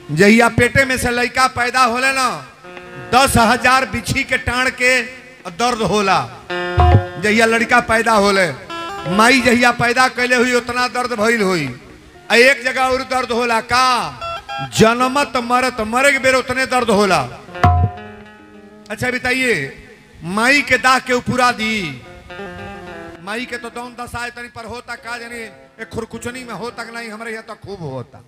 जहिया पेटे में से लड़का पैदा होले ना दस हजार बिछी के टाण के दर्द होला जहिया लड़का पैदा होले माई जहिया पैदा कैले हुई उतना दर्द भइल हुई आ एक जगह और दर्द होला का जनमत मरत मरे के बेर उतने दर्द होला अच्छा बताइए माई के दाह के पूरा दी माई के तो दौन दशा तनी पर होता का जानी एक खुरकुचनी में होता कि नहीं हमारे यहाँ तो खूब होता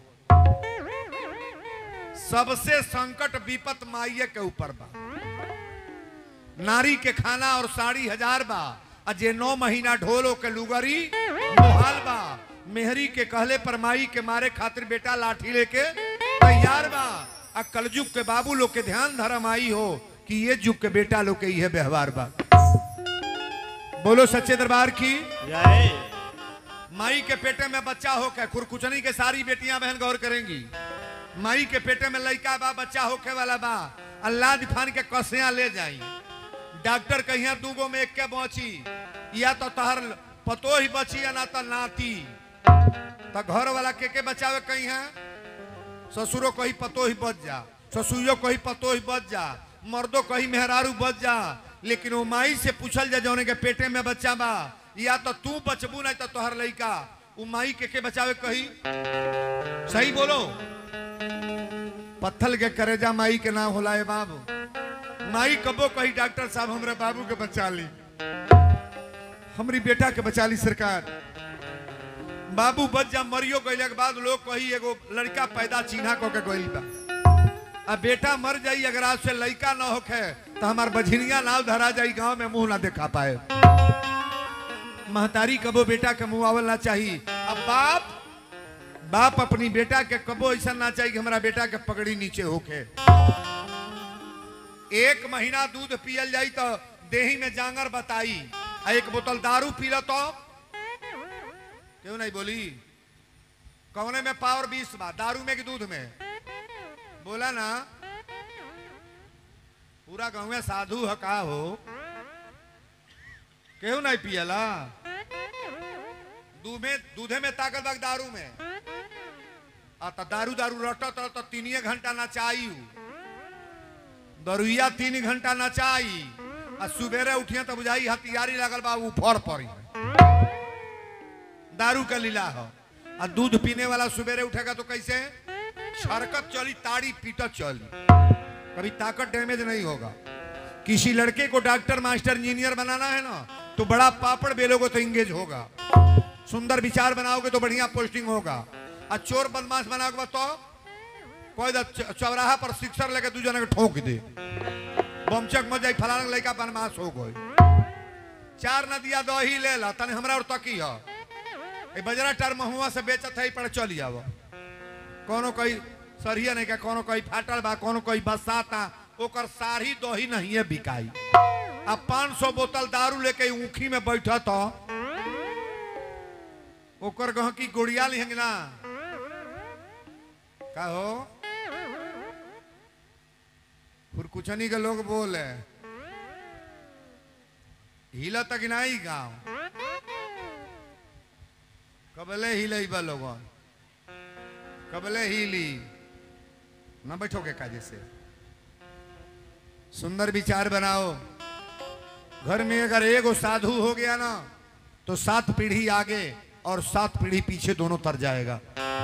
सबसे संकट विपत माइये के ऊपर बा नारी के खाना और साड़ी हजार बा आ जे नौ महीना ढोलो के लुगरी मोहाल बा मेहरी के कहले पर माई के मारे खातिर बेटा लाठी लेके तैयार बा आ कलजुग के बाबू लोग के ध्यान धर्म आई हो कि ये जुग के बेटा लोग के यह व्यवहार बा बोलो सच्चे दरबार की जय माई के पेटे में बच्चा होके खुरकुचनी के सारी बेटियां बहन गौर करेंगी माई के पेटे में लड़का बा बच्चा होके वाला बा अल्लाह दिफान के कसिया ले जाई डॉक्टर कहिया दूगो में एक के बची या तो तहर पतो ही बची या ना तो नाती तो घर वाला के के बचावे कहीं है ससुरो कही पतो ही बच जा ससुरियो कही पतो ही बच जा मर्दो कही मेहरारू बच जा लेकिन वो माई से पूछल जा जौने के पेटे में बच्चा बा या तो तू बचबू नहीं तो तोहर लड़का वो माई के के बचावे कही सही बोलो पत्थल के करेजा माई के नाम होला है बाबू माई कबो कही डॉक्टर साहब हमरे बाबू के बचा ली हमारी बेटा के बचा ली सरकार बाबू बच जा मरियो गईले के बाद लोग कही एगो लड़का पैदा चिन्हा को के गईल बा अब बेटा मर जाई अगर आज से लड़का ना होखे तो हमार बझिनिया नाव धरा जाई गांव में मुंह ना दिखा पाए महतारी कबो बेटा के मुंह आवल ना चाहिए अब बाप बाप अपनी बेटा के कबो ऐसा ना चाहिए कि हमारा बेटा के पगड़ी नीचे होके एक महीना दूध पियल जाई तो देही में जांगर बताई आ एक बोतल दारू पी लो तो क्यों नहीं बोली कौने में पावर बीस बा दारू में कि दूध में बोला ना पूरा गाँव में साधु है का हो क्यों नहीं पियला दूध में दूधे में ताकत बा कि दारू में आ तो दारू दारू रटत रह तो तीन घंटा नचाई दरुइया तीन घंटा नचाई आ सुबेरे उठिया तो बुझाई हथियारी लगल बा ऊपर पड़ी दारू का लीला हो आ दूध पीने वाला सुबेरे उठेगा तो कैसे छरकत चली ताड़ी पीटत चली कभी ताकत डैमेज नहीं होगा किसी लड़के को डॉक्टर मास्टर इंजीनियर बनाना है ना तो बड़ा पापड़ बेलोगे तो इंगेज होगा सुंदर विचार बनाओगे तो बढ़िया पोस्टिंग होगा और चोर बदमाश बनाओगे तो कोई दा च- चौराहा पर सिक्सर लेके दू जना के ठोक दे बमचक मत जाई फलाना लड़का बदमाश हो गई चार नदिया दही ले ला तने हमरा और तकी है ए बजरा टार महुआ से बेचत है पर चली आव कोनो कोई सरिया नहीं का कोनो कोई फाटल बा कोनो कोई बसाता ओकर सारी दही नहीं है बिकाई अब पाँच सौ बोतल दारू लेके ऊखी में बैठा तो ओकर गह की गुड़िया लिहेंगे ना का हो फुरकुचनी के लोग बोले हिला तक नहीं गाँव कबले हिले बा लोगन कबले हिली ना बैठो के काजे से सुंदर विचार बनाओ घर में अगर एगो साधु हो गया ना तो सात पीढ़ी आगे और सात पीढ़ी पीछे दोनों तर जाएगा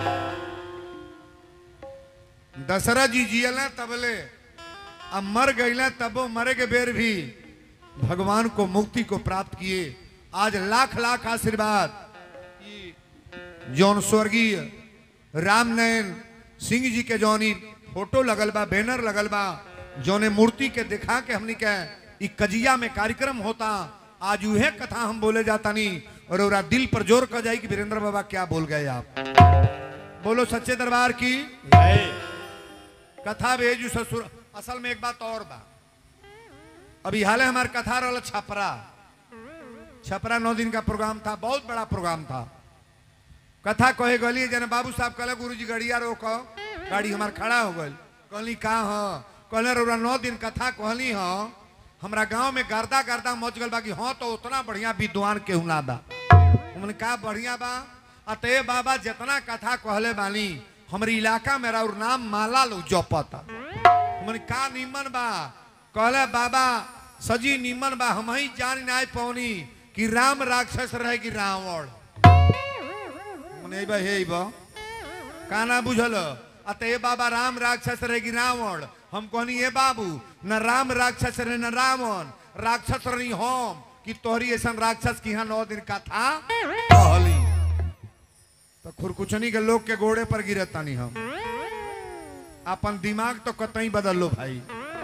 दशरथ जी जियल तबले अब मर गईले तबो मरे के बेर भी भगवान को मुक्ति को प्राप्त किए आज लाख लाख आशीर्वाद ई जौन स्वर्गीय राम नयन सिंह जी के जौनी फोटो लगल बा बैनर लगल बा जौने मूर्ति के दिखा के हमनी के ई कजिया में कार्यक्रम होता आज उहे कथा हम बोले जाता नहीं और ओरा दिल पर जोर कर जाई कि वीरेंद्र बाबा क्या बोल गए आप बोलो सच्चे दरबार की जय कथा भेजू ससुर असल में एक बात और बा अभी हाल हमार कथा रहा छपरा छपरा नौ दिन का प्रोग्राम था बहुत बड़ा प्रोग्राम था कथा कहे गली जन बाबू साहब कहले गुरु जी गड़िया रोको गाड़ी हमार खड़ा हो गई कहली का हो कहले रउरा नौ दिन कथा कहली हो हमरा गांव में गर्दा गर्दा मच गल बा कि हाँ तो उतना बढ़िया विद्वान केहू ना बा हमने का बढ़िया बा अतः बाबा जितना कथा कहले बानी हमारे इलाका में और नाम माला लोग जपता हमने का निमन बा कहले बाबा सजी निमन बा हम ही जान ना पौनी कि राम राक्षस रहे कि रावण मने बा हे बा का ना बुझल अतः बाबा राम राक्षस रहे कि रावण हम कहनी ये बाबू न राम राक्षस रहे न रावण राक्षस रही हम कि तोहरी ऐसा राक्षस की यहाँ नौ दिन का था कहली तो खुरकुचनी के लोग के गोड़े पर गिरत तानी हम अपन दिमाग तो कतई बदल लो भाई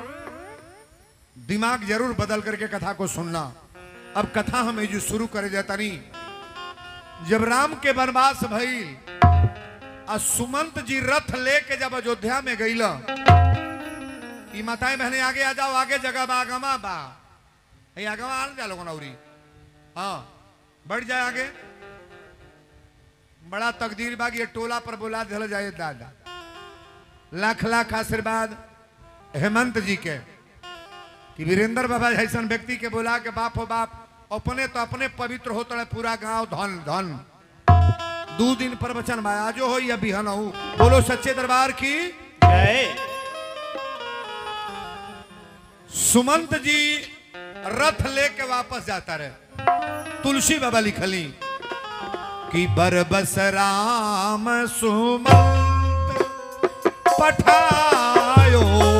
दिमाग जरूर बदल करके कथा को सुनना अब कथा हमें जो शुरू करे जाता नहीं जब राम के वनवास भइल आ सुमंत जी रथ लेके जब अयोध्या में गईला ई माताएं बहने आगे आ जाओ आगे जगह बा आगमा बा हे आगमा आन जा लोगन औरी हाँ बढ़ जाए आगे बड़ा तकदीर बाग ये टोला पर बुला दिल जाए दादा लाख लाख आशीर्वाद हेमंत जी के कि वीरेंद्र बाबा जैसन व्यक्ति के बोला के बाप हो बाप अपने तो अपने पवित्र होता है पूरा गांव धन धन दो दिन प्रवचन में आजो हो या बिहन हो बोलो सच्चे दरबार की जय सुमंत जी रथ लेके वापस जाता रहे तुलसी बाबा लिखली कि बरबस राम सुमंत पठायो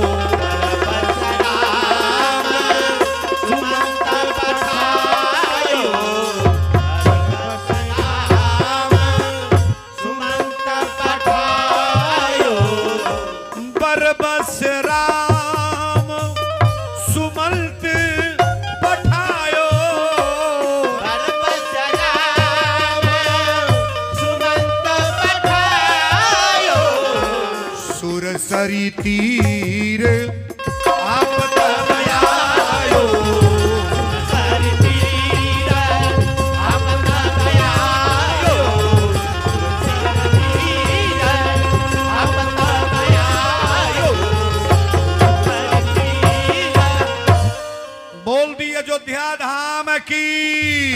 बरबस राम सुमंत पठायो सुर सरी तीर आप तब आयो बोल दी अयोध्या धाम की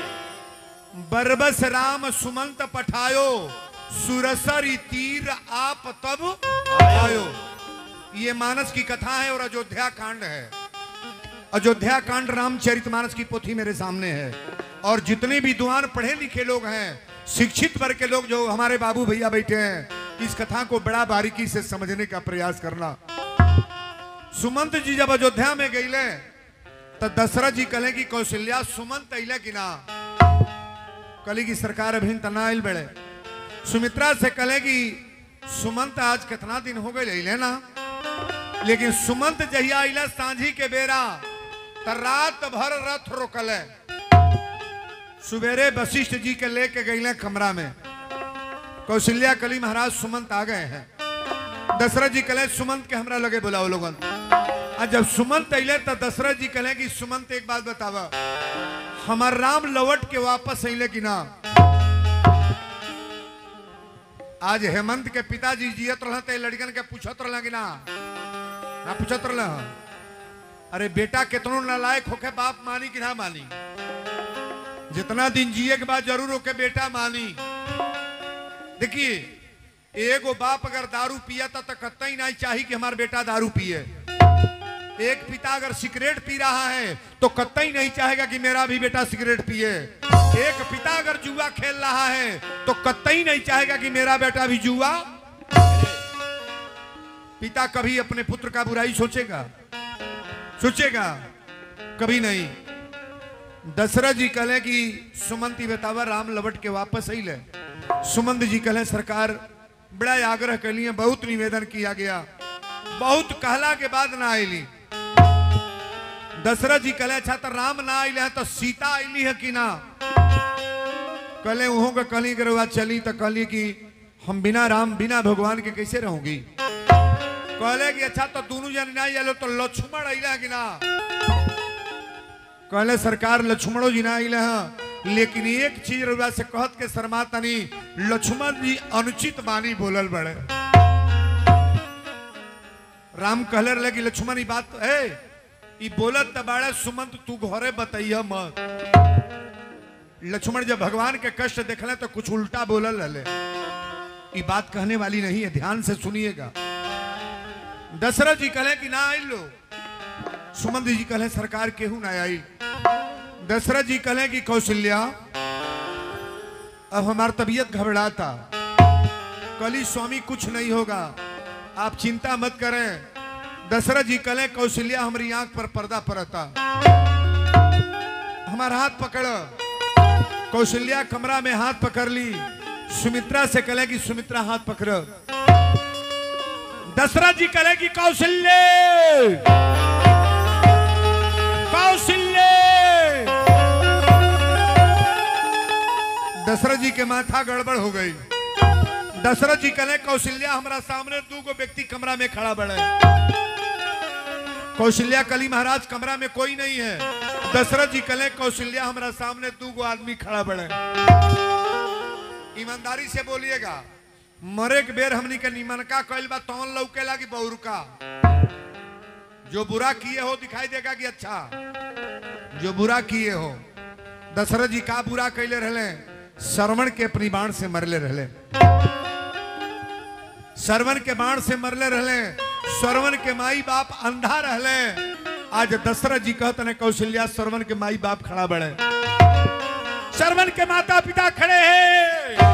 बरबस राम सुमंत पठायो सुरसरी तीर आप तब आयो ये मानस की कथा है और अयोध्या कांड है अयोध्या कांड रामचरित मानस की पोथी मेरे सामने है और जितने भी दुआन पढ़े लिखे लोग हैं शिक्षित वर्ग के लोग जो हमारे बाबू भैया बैठे हैं इस कथा को बड़ा बारीकी से समझने का प्रयास करना सुमंत जी जब अयोध्या में गईले तो दशरथ जी कहे कि कौशल्या सुमंत अले कि ना कली की सरकार अभी तना आयल बड़े सुमित्रा से कहे कि सुमंत आज कितना दिन हो गए अले ना लेकिन सुमंत जहिया अला सांझी के बेरा त रात भर रथ रोकले सवेरे वशिष्ठ जी के लेके गईले कमरा में कौशल्या कली महाराज सुमंत आ गए हैं दशरथ जी कहे सुमंत के हमरा लगे बुलाओ लोगन आ जब सुमंत अले तो दशरथ जी कहे कि सुमंत एक बात बतावा हमार राम लौट के वापस अले कि ना आज हेमंत के पिताजी जियत रहते लड़कन के पूछत रह कि ना ना पूछत रह अरे बेटा कितनो नालायक होके बाप मानी कि ना मानी जितना दिन जिए के बाद जरूर होके बेटा मानी देखिए एगो बाप अगर दारू पिया था तो कतई नहीं चाहिए कि हमारा बेटा दारू पिए एक पिता अगर सिगरेट पी रहा है तो कतई नहीं चाहेगा कि मेरा भी बेटा सिगरेट पिए एक पिता अगर जुआ खेल रहा है तो कतई नहीं चाहेगा कि मेरा बेटा भी जुआ पिता कभी अपने पुत्र का बुराई सोचेगा सोचेगा कभी नहीं दशरथ जी कहले कि सुमंती बतावा राम लवट के वापस आई ले सुमंत जी कहले सरकार बड़ा आग्रह कर लिए बहुत निवेदन किया गया बहुत कहला के बाद ना आईली दशरथ जी कहले अच्छा तो राम ना आइले हैं तो सीता आईली है कि ना कहले वहों का कहली अगर बात चली तो कहली कि हम बिना राम बिना भगवान के कैसे रहूंगी कहले कि अच्छा तो दोनों जन ना आइलो तो लक्ष्मण आइले है कि ना कहले सरकार लक्ष्मणो जी ना आइले हैं लेकिन एक चीज रउआ से कहत के शर्मा तनी लक्ष्मण जी अनुचित बानी बोलल बड़े राम कहले रहे कि लक्ष्मण ई बात है ई बोलत त बाड़े सुमंत तू घरे बताइया मत लक्ष्मण जब भगवान के कष्ट देखले तो कुछ उल्टा बोलल रहे ये बात कहने वाली नहीं है ध्यान से सुनिएगा दशरथ जी कहे कि ना आई लो सुमंत जी कहे सरकार केहू ना आई दशरथ जी कहे कि कौशल्या अब हमार तबीयत घबराता कली स्वामी कुछ नहीं होगा आप चिंता मत करें दशरथ जी कले कौशल्या हमारी आंख पर पर्दा पड़ता हमारा हाथ पकड़ कौशल्या कमरा में हाथ पकड़ ली सुमित्रा से कले कि सुमित्रा हाथ पकड़ दशरथ जी कले कि कौशल्य कौशल्य दशरथ जी के माथा गड़बड़ हो गई दशरथ जी कहे कौशल्या हमारा सामने दू गो व्यक्ति कमरा में खड़ा बड़े कौशल्या कली महाराज कमरा में कोई नहीं है दशरथ जी कले कौशल्या हमारा सामने दू गो आदमी खड़ा बड़े ईमानदारी से बोलिएगा मरे के बेर हमनी के निमनका कैल बा तौन लौके लागी बहुरुका जो बुरा किए हो दिखाई देगा कि अच्छा जो बुरा किए हो दशरथ जी का बुरा कैले रहले श्रवण के अपनी बाण से मरले रहले श्रवण के बाण से मरले रहले श्रवण के माई बाप अंधा रहले आज दशरथ जी कहते हैं कौशल्या श्रवण के माई बाप खड़ा बड़े श्रवण के माता पिता खड़े हैं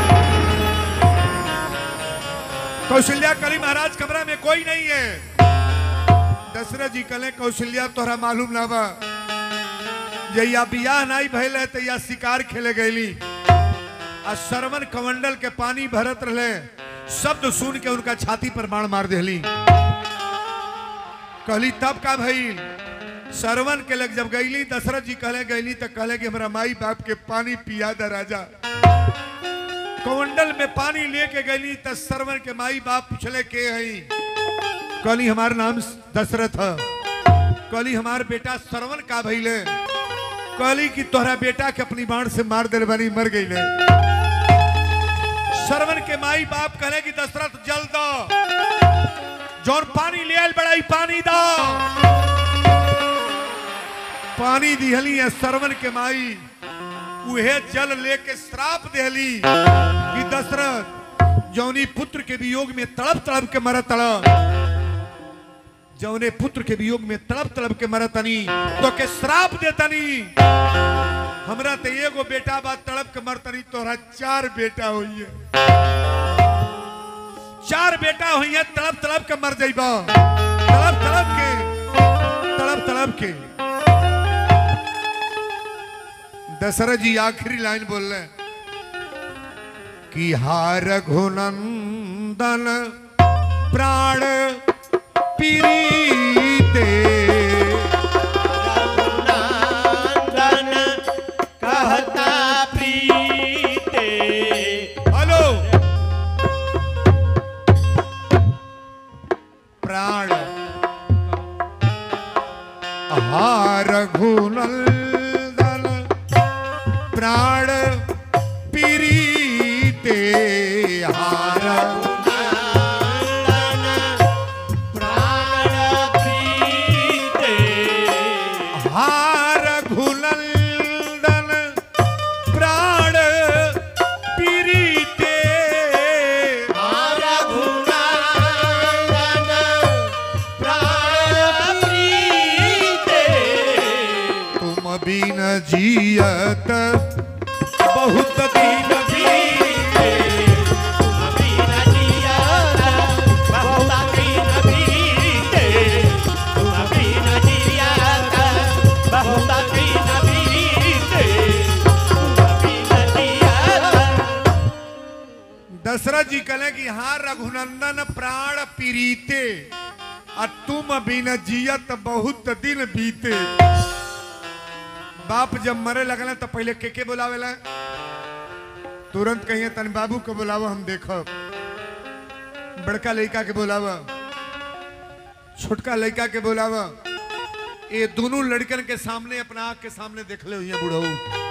कौशल्या कली महाराज कमरा में कोई नहीं है दशरथ जी कले कौशल्या तोहरा मालूम ना बा जैया बियाह नहीं भैल है तैया शिकार खेले गईली आ श्रवण कमंडल के पानी भरत रहे शब्द सुन के उनका छाती पर बाण मार देली कहली तब का भइल श्रवण के लग जब गईली दशरथ जी कहले गईली तो कहले कि हमारा माई बाप के पानी पिया दा राजा कमंडल में पानी लेके गईली तो श्रवण के माई बाप पूछले के हई कहली हमार नाम दशरथ है कहली हमार बेटा श्रवण का भइले कहली कि तोहरा बेटा के अपनी बाण से मार दिल बनी मर गई ले श्रवण के माई बाप कहले कि दशरथ जल दो जौन पानी ले आयल बड़ाई पानी दो पानी दिहली है श्रवण के माई उहे जल लेके श्राप देहली कि दशरथ जौनी पुत्र के वियोग में तड़प तड़प के मर तड़प जौने पुत्र के वियोग में तड़प तड़प के मरतनी तो के श्राप देतनी हमरा ते एगो बेटा बा तड़प के मरतनी तोरा चार बेटा होइए चार बेटा होइए तड़प तड़प के मर जाइबा तड़प तड़प के तड़प तड़प के दशरथ जी आखिरी लाइन बोल रहे कि हार घुनंदन प्राण पीरीते रघुनंदन कहता प्रीते हेलो प्राण हार घुनंदन प्राण पीरीते हार प्राण प्रीते हार घुनंदन प्राण पीरीते रघुनंदन प्राण प्रीते तुम बिन जियत बहुत दिन प्रीते अभी न जिया बहुत दिन प्रीते अभी न जिया बहुत दिन प्रीते अभी न जिया दशरथ जी कहे कि हाँ रघुनंदन प्राण पीरीते और तुम बिन जियत बहुत दिन बीते बाप जब मरे लगल तो पहले के के बुलावेला तुरंत कहिए तन बाबू को बुलावा हम देखब बड़का लड़का के बुलावा छोटका लड़का के बुलावा ये दोनों लड़कन के सामने अपना आँख के सामने देख ले हुई बुढ़ऊ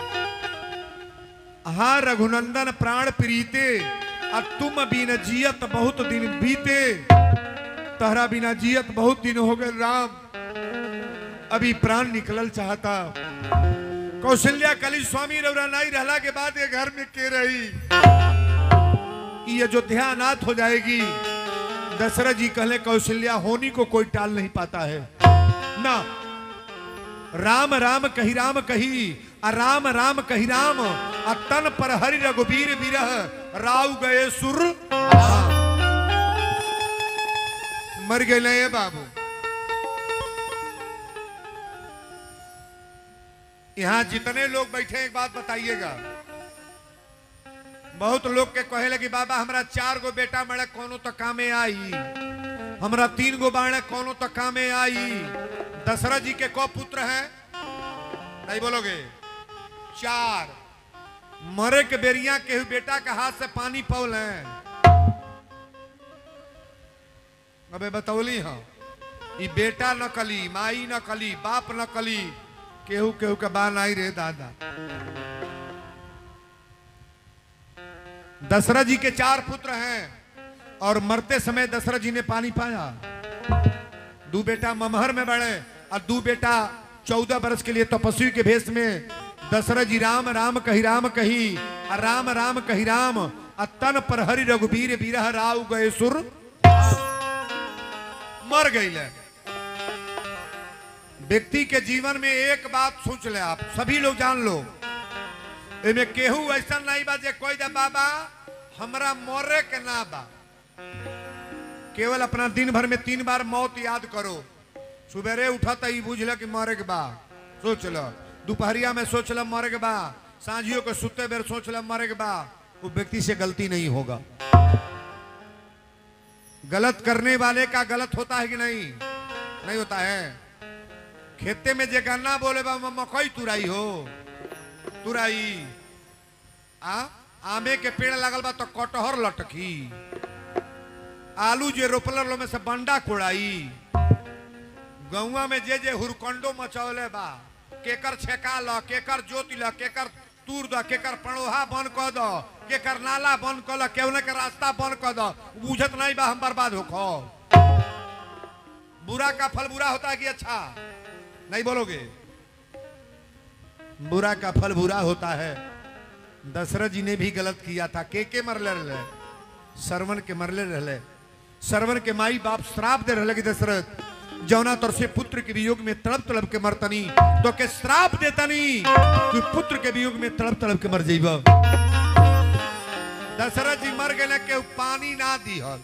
हाँ रघुनंदन प्राण प्रीते और तुम बिन जियत बहुत दिन बीते तहरा बिना जियत बहुत दिन हो गए राम अभी प्राण निकलल चाहता कौशल्या कली स्वामी रौरा नहीं रहला के बाद ये घर में के रही कि अयोध्या अनाथ हो जाएगी दशरथ जी कहले कौशल्या होनी को कोई टाल नहीं पाता है ना राम राम कही राम कही आ राम राम कही राम आ तन पर हरि रघुबीर बिरह राव गए सुर राम। मर गए ये बाबू यहाँ जितने लोग बैठे हैं, एक बात बताइएगा बहुत लोग के कहे लगी बाबा हमरा चार गो बेटा मरे कोनो तो कामे आई हमरा तीन गो बाणे कोनो तो कामे आई दशरथ जी के को पुत्र हैं नहीं बोलोगे चार मरे के बेरिया के हुए बेटा के हाथ से पानी पौल हैं अबे बतौली हाँ ई बेटा नकली माई नकली बाप नकली केहू केहू के बान आई रे दादा दशरथ जी के चार पुत्र हैं और मरते समय दशरथ जी ने पानी पाया दो बेटा ममहर में बढ़े और दो बेटा चौदह वर्ष के लिए तपस्वी के भेष में दशरथ जी राम राम कही राम कही और राम राम कही राम और तन पर हरि रघुबीर बीरह राव गए सुर मर गई व्यक्ति के जीवन में एक बात सोच ले आप सभी लोग जान लो एमे केहू ऐसा नहीं बा जे कोई दे बाबा हमरा मरे के ना बा केवल अपना दिन भर में तीन बार मौत याद करो सुबेरे उठा तो ई बुझ ल कि मरे के बा सोच लो दोपहरिया में सोच ल मरे के बा सांझियों के सुते बेर सोच ल मरे के बा वो व्यक्ति से गलती नहीं होगा गलत करने वाले का गलत होता है कि नहीं नहीं होता है खेते में जे गन्ना बोले बा म- मकई तुराई हो तुराई आ आमे के पेड़ लगल बा तो कटहर लटकी आलू जे रोपल लो में से बंडा कोड़ाई गौवा में जे जे हुरकंडो मचौले बा केकर छेका ल केकर जोति ल केकर तूर द केकर पड़ोहा बंद क द केकर नाला बंद क ल केवने के रास्ता बंद क द बुझत नहीं बा हम बर्बाद होखो बुरा का फल बुरा होता है कि अच्छा नहीं बोलोगे बुरा का फल बुरा होता है दशरथ जी ने भी गलत किया था के के मरले रहे सरवन के मरले रहे सरवन के माई बाप श्राप दे रहे कि दशरथ जौना तर से पुत्र के वियोग में तड़प तड़प के मरतनी तो के श्राप देतनी तू पुत्र के वियोग में तड़प तड़प के मर जाइब दशरथ जी मर गए के पानी ना दिहल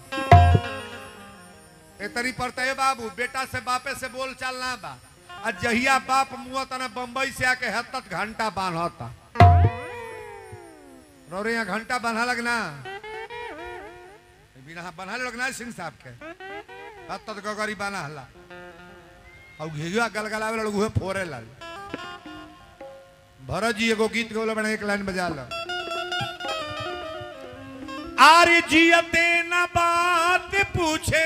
एतरी पड़ता है बाबू बेटा से बापे से बोल चाल ना बा आ जहिया बाप मुआ तना बम्बई से आके हत्तत घंटा बांधता रोरे यहाँ घंटा बन्हा लगना बिना बन्हा लगना है सिंह साहब के हत्तत गगरी बना हला और घिजुआ गलगलावे लोग उहे फोरे लाल भरत जी एगो गीत गौले बने एक लाइन बजा लो आर्य जियते न बात पूछे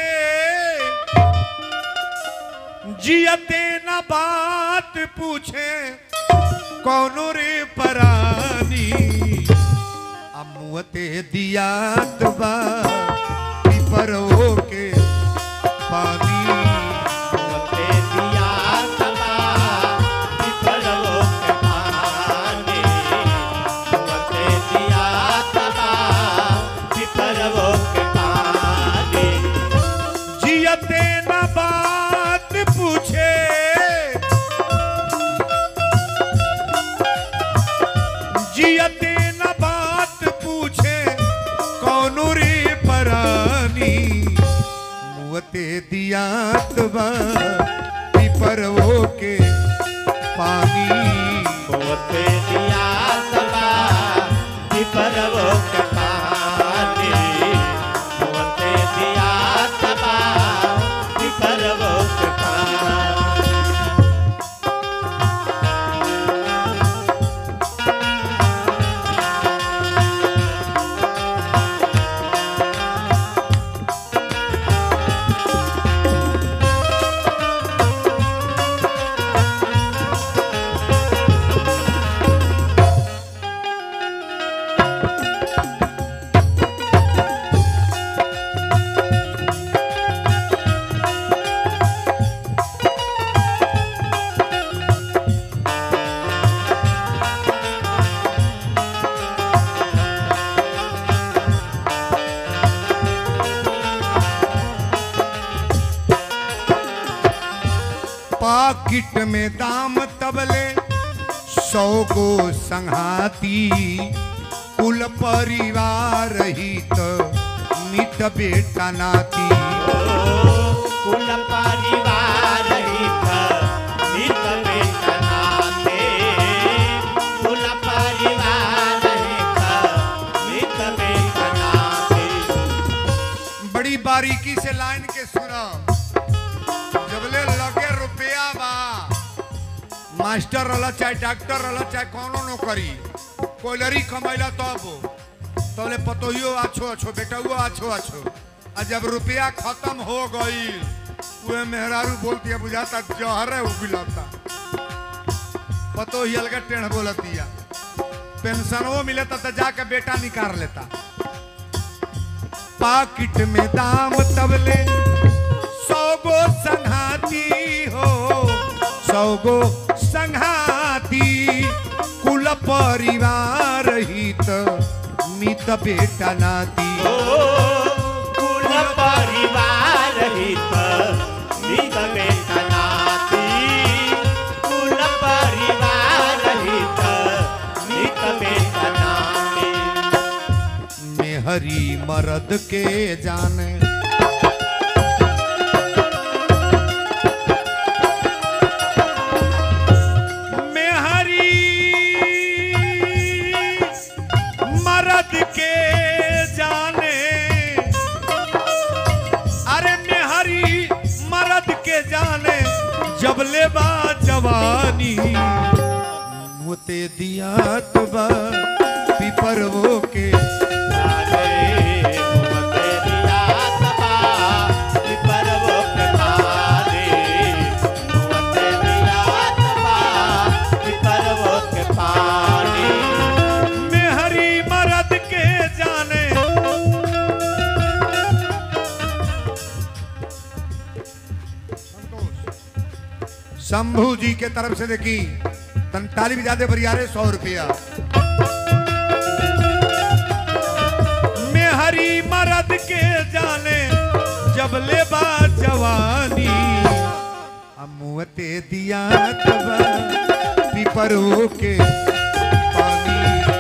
जियते न बात पूछे कौनो रे परानी अमुअते दियात बा परो के पानी मोते दिया सदा विफलवो के पानी मोते दिया सदा विफलवो के पानी जियते न बात पूछे जियते न बात पूछे कौन रे परानी मुअते दियात बा पिपरवो के पानी मोते दिया सदा विफलवो के पानी मोते दिया सदा विफलवो के पानी पाकिट में दाम तबले सौ गो संघाती कुल परिवार हित मित बेटा नाती कुल परिवार हित हित बेटनाते कुल परिवार हित हित बेटनाते बड़ी बारीकी से लाइन के सुना जबले लगे रुपया बा मास्टर रहला चाहे डॉक्टर रहला चाहे कोनो नौकरी कोयलरी कमैला तब तबले पतोहियो अच्छो अच्छो बेटुओ अच्छो अच्छो आ जब रुपया खत्म हो गई उहे मेहरारू बोलती है बुझाता जहर है उबिलता पतोही अलग टेढ़ बोलतिया पेंशनवो मिलता तो जाके बेटा निकाल लेता पाकिट में दाम तबले सौ गो संघाती हो सौ गो संघाती कुल परिवार हित मित बेटा नाती कुल परिवार हित हित बेटनाती कुल परिवार हित हित बेटनाती मेहरी मर्द के जाने मेहरी मर्द के जाने अरे मेहरी मर्द के जाने जब ले बा जवानी मुते दिया बा पीपर वो के मेहरी मर्द के जाने शंभू जी के तरफ से देखी तंताली ज्यादा बरियारे सौ रुपया मेहरी मर्द के जाने जब ले बा जवानी अमुते दिया तबा पिपरो के पानी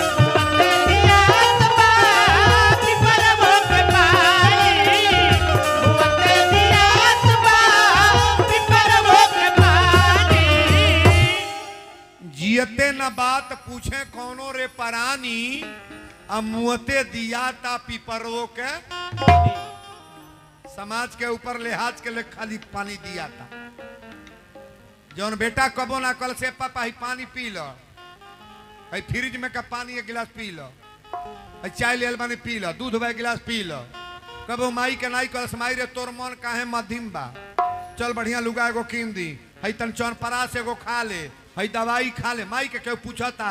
जियते न बात पूछे कौनो रे परानी आ मुहते दिया ता पिपरो के समाज के ऊपर लिहाज के लिए खाली पानी दिया था जौन बेटा कबो ना कल से पापा ही पानी पी लो है फ्रिज में का पानी एक गिलास पी लो है चाय ले बानी पी लो दूध बा एक गिलास पी लो कबो माई के नाई कल माई रे तोर मन काहे मध्यम बा चल बढ़िया लुगा एगो कीन दी है तन चौन परास एगो खा ले है दवाई खा ले माई के केहू पूछता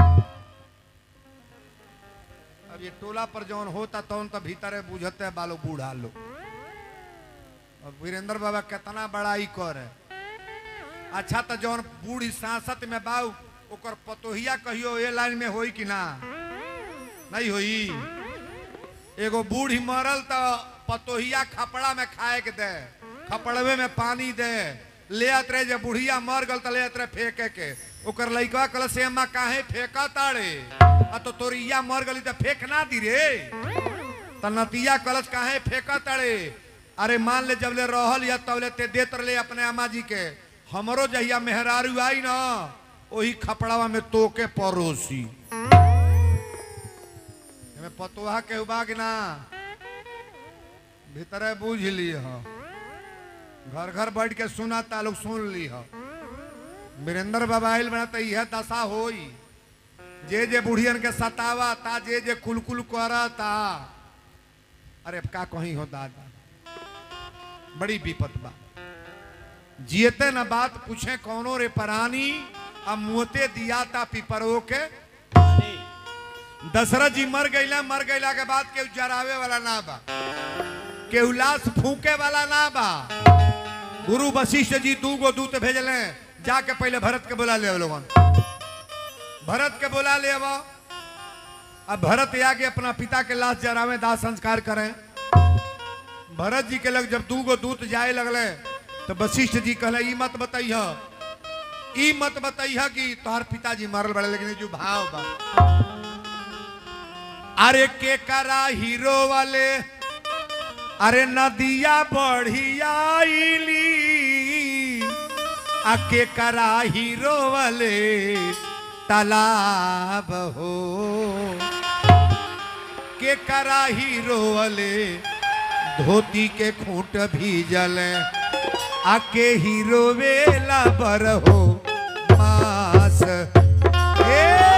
अब ये टोला पर जौन होता तौन तो भीतरे बुझते बालो बूढ़ा लो और वीरेंद्र बाबा कितना बड़ाई करे अच्छा तो जौन बूढ़ी सांसत में बाऊ ओकर पतोहिया कहियो ए लाइन में होई कि ना नहीं होई एगो बूढ़ी मरल तो पतोहिया खपड़ा में खाए के दे खपड़वे में पानी दे ले आत रहे जब बुढ़िया मर गल तो ले आत रहे फेंके के ओकर लइकवा कल से अम्मा काहे फेंका ताड़े आ तो तोरिया मर गली तो फेंक ना दी रे त नतिया कलश काहे फेंका ताड़े अरे मान ले जब ले रहल या तब ले ते देत रहे अपने अम्मा जी के हमरो जहिया मेहरारू आई ना ओही खपड़ावा में तोके परोसी एमे पतोहा के उबाग ना भीतरे बूझ ली हो घर घर बैठ के सुना ता लोग सुन ली हो वीरेंद्र बाबा आइल बना तो यह दशा होई जे जे बुढ़ियन के सतावा ता जे जे कुलकुल करता अरे का कहीं हो दादा बड़ी विपत बा जियते न बात पूछे कौनो रे परानी अब मुहते दिया ता पिपरो के दशरथ जी मर गईला मर गईला के बाद केहू जरावे वाला ना बा केहू लाश फूके वाला ना बा गुरु वशिष्ठ जी दू गो दूत भेजले जाके पहले भरत के बुला ले लोगन भरत के बुला ले अब अब भरत आगे अपना पिता के लाश जरावे दाह संस्कार करें भरत जी के लग जब दू गो दूत जाए लगले तो वशिष्ठ जी कहले ई मत बताइह ई मत बताइह कि तोहर पिताजी मरल बड़े लेकिन ये जो भाव बा अरे के करा हीरो वाले अरे नदिया बढ़ियाईली आ के करा हीरो वाले तालाब हो के करा हीरो वाले धोती के खूंट भी जले आके हीरो वेला पर हो मास ए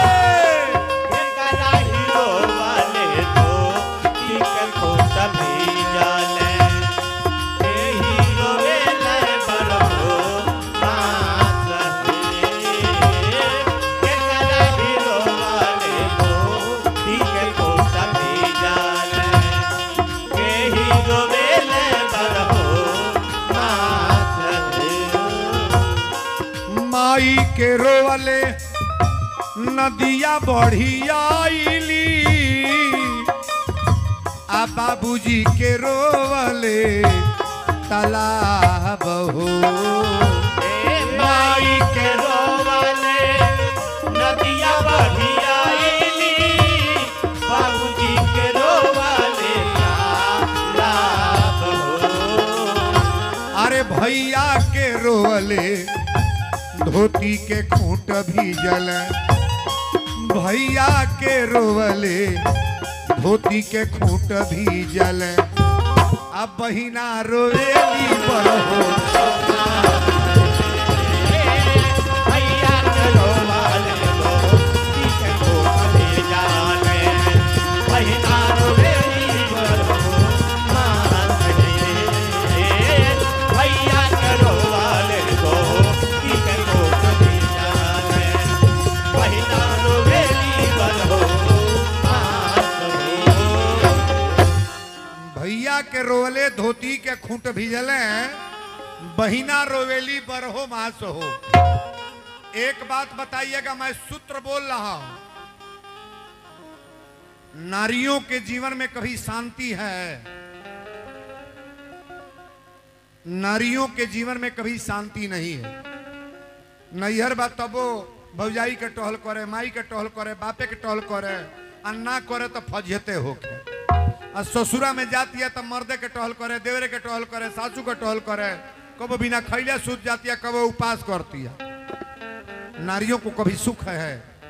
केकरा हीरो वाले तो टिकट को तभी जाले के हीरो वेले पर हो बास केकरा हीरो वाले तो टिकट को तभी जाले के हीरो वेले पर हो बास माई के रोवले नदिया बढ़ियाईली आ बाबूजी के रोवले तालाब हो ए माई के रोवले नदिया बढ़ियाईली बाबूजी के रोवले लाभ हो अरे भैया के रोवले धोती के खूंट भी जल भैया के रोवले धोती के खूंट भी जल अब बहिना रोवेली पर हो भैया के रोवले तो टीके को कभी जाने बहिना रोवेली पर हो मान रे भैया के रोवले तो टीके को कभी जाने बहिना रोवेली पर हो मान रे भैया के रोवले धोती के खूंट भी जले बहिना रोवेली बरहो मास हो एक बात बताइएगा मैं सूत्र बोल रहा हूं नारियों के जीवन में कभी शांति है नारियों के जीवन में कभी शांति नहीं है नैहर बा तबो भौजाई के टहल करे माई के टहल करे बापे के टहल करे अन्ना करे तो फजहते होके आ ससुरा में जाती है तो मर्दे के टहल करे देवरे के टहल करे सासू के टहल करे कबो बिना खैले सूत जाती है कबो उपास करती है नारियों को कभी सुख है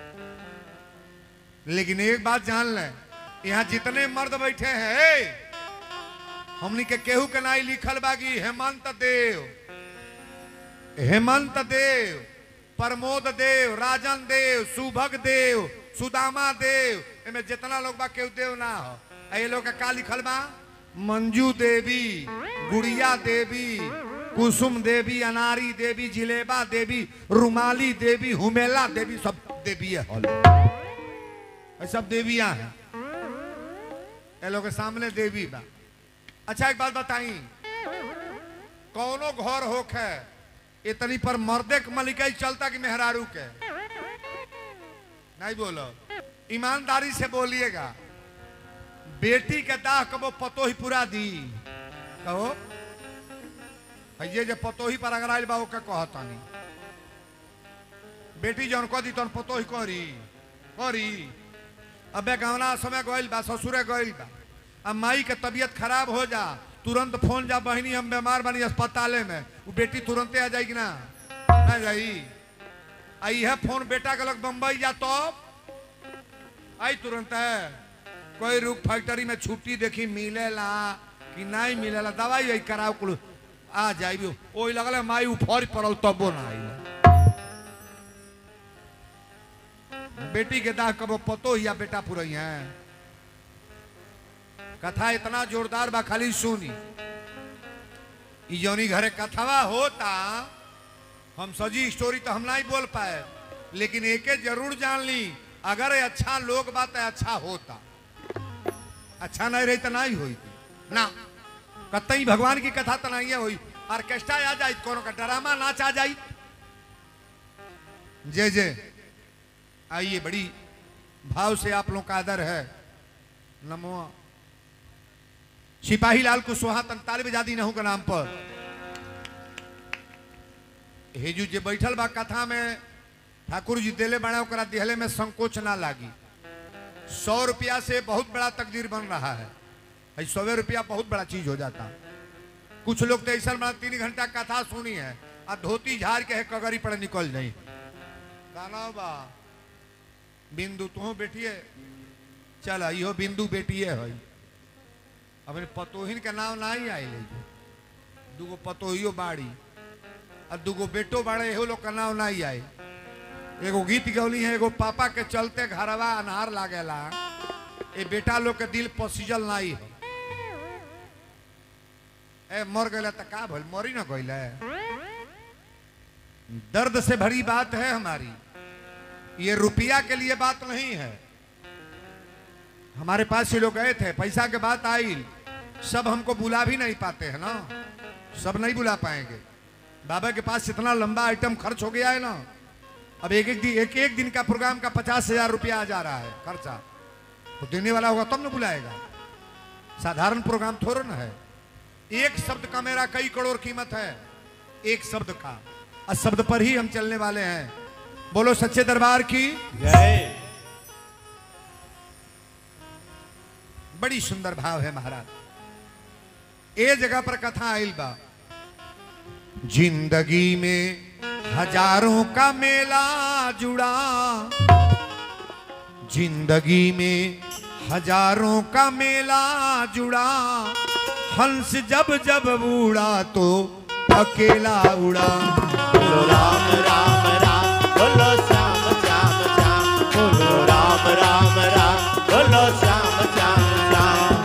लेकिन एक बात जान ले यहाँ जितने मर्द बैठे हैं हमनी के केहू के नाई लिखल बागी हेमंत देव हेमंत देव प्रमोद देव राजन देव सुभग देव सुदामा देव एमे जितना लोग बा केहू देव ना हो आ ये लोग के का लिखल बा मंजू देवी गुड़िया देवी कुसुम देवी अनारी देवी जिलेबा देवी रुमाली देवी हुमेला देवी सब देवी है ये सब देवियां हैं ये लोग के सामने देवी बा अच्छा एक बात बताई कौनो घर होखे इतनी पर मर्दे के मलिकाई चलता कि मेहरारू के नहीं बोलो ईमानदारी से बोलिएगा बेटी के दाह कबो पतो ही पूरा दी कहो ये जे पतो ही पर अगर आयल बा ओके कहतानी बेटी जौन कह दी तौन पतो ही करी करी अबे गवना समय गइल बा ससुरे गइल बा अब माई के तबीयत खराब हो जा तुरंत फोन जा बहनी हम बीमार बनी अस्पताले में वो बेटी तुरंते आ जाएगी ना ना जाई आई है फोन बेटा के लग बम्बई जा तो आई तुरंत है कोई रूप फैक्ट्री में छुट्टी देखी मिलेला कि नहीं मिलेला दवाई आई कराओ कुल आ जाई ओई लगल माई उफर पड़ल तबो ना आई बेटी के दाह कबो पतो ही या बेटा पुरई है कथा इतना जोरदार बा खाली सुनी ई जौनी घरे कथावा होता हम सजी स्टोरी तो हम नहीं बोल पाए लेकिन एके जरूर जान ली अगर ये अच्छा लोग बात है अच्छा होता अच्छा नहीं रही तो नहीं हुई ना कतई भगवान की कथा तो नहीं हुई ऑर्केस्ट्रा आ जाए कोनो का ड्रामा नाच आ जाए जय जय आइए बड़ी भाव से आप लोग का आदर है नमो सिपाही लाल कुशवाहा तंतालीब आजादी नहू के नाम पर हेजू जे बैठल बा कथा में ठाकुर जी देले बड़ा ओकरा दिहले में संकोच ना लागी सौ रुपया से बहुत बड़ा तकदीर बन रहा है भाई सौवे रुपया बहुत बड़ा चीज हो जाता कुछ लोग तो ऐसा बड़ा तीन घंटा कथा सुनी है आ धोती झाड़ के है कगरी पर निकल जाई गाना बा बिंदु तू बेटिए चल इहो बिंदु बेटिए है अपने पतोहिन के नाम ना ही आई दूगो पतोहियो बाड़ी आ दूगो बेटो बाड़े एहो लोग का नाम ना ही आए एगो गीत गौली है एगो पापा के चलते घरवा अनहार लागेला ए बेटा लोग के दिल पसीजल नाही है ए मर गए तो का भल मरी ना गईले दर्द से भरी बात है हमारी ये रुपया के लिए बात नहीं है हमारे पास ये लोग गए थे पैसा के बात आई सब हमको बुला भी नहीं पाते हैं ना सब नहीं बुला पाएंगे बाबा के पास इतना लंबा आइटम खर्च हो गया है ना अब एक एक दिन एक एक दिन का प्रोग्राम का पचास हजार रुपया आ जा रहा है खर्चा तो देने वाला होगा तब ना बुलाएगा साधारण प्रोग्राम थोड़ा ना है एक शब्द का मेरा कई करोड़ कीमत है एक शब्द का और शब्द पर ही हम चलने वाले हैं बोलो सच्चे दरबार की जय बड़ी सुंदर भाव है महाराज ए जगह पर कथा आइल बा जिंदगी में हजारों का मेला जुड़ा जिंदगी में हजारों का मेला जुड़ा हंस जब जब उड़ा तो अकेला उड़ा बोलो राम राम राम बोलो श्याम श्याम श्याम बोलो राम राम राम बोलो श्याम श्याम श्याम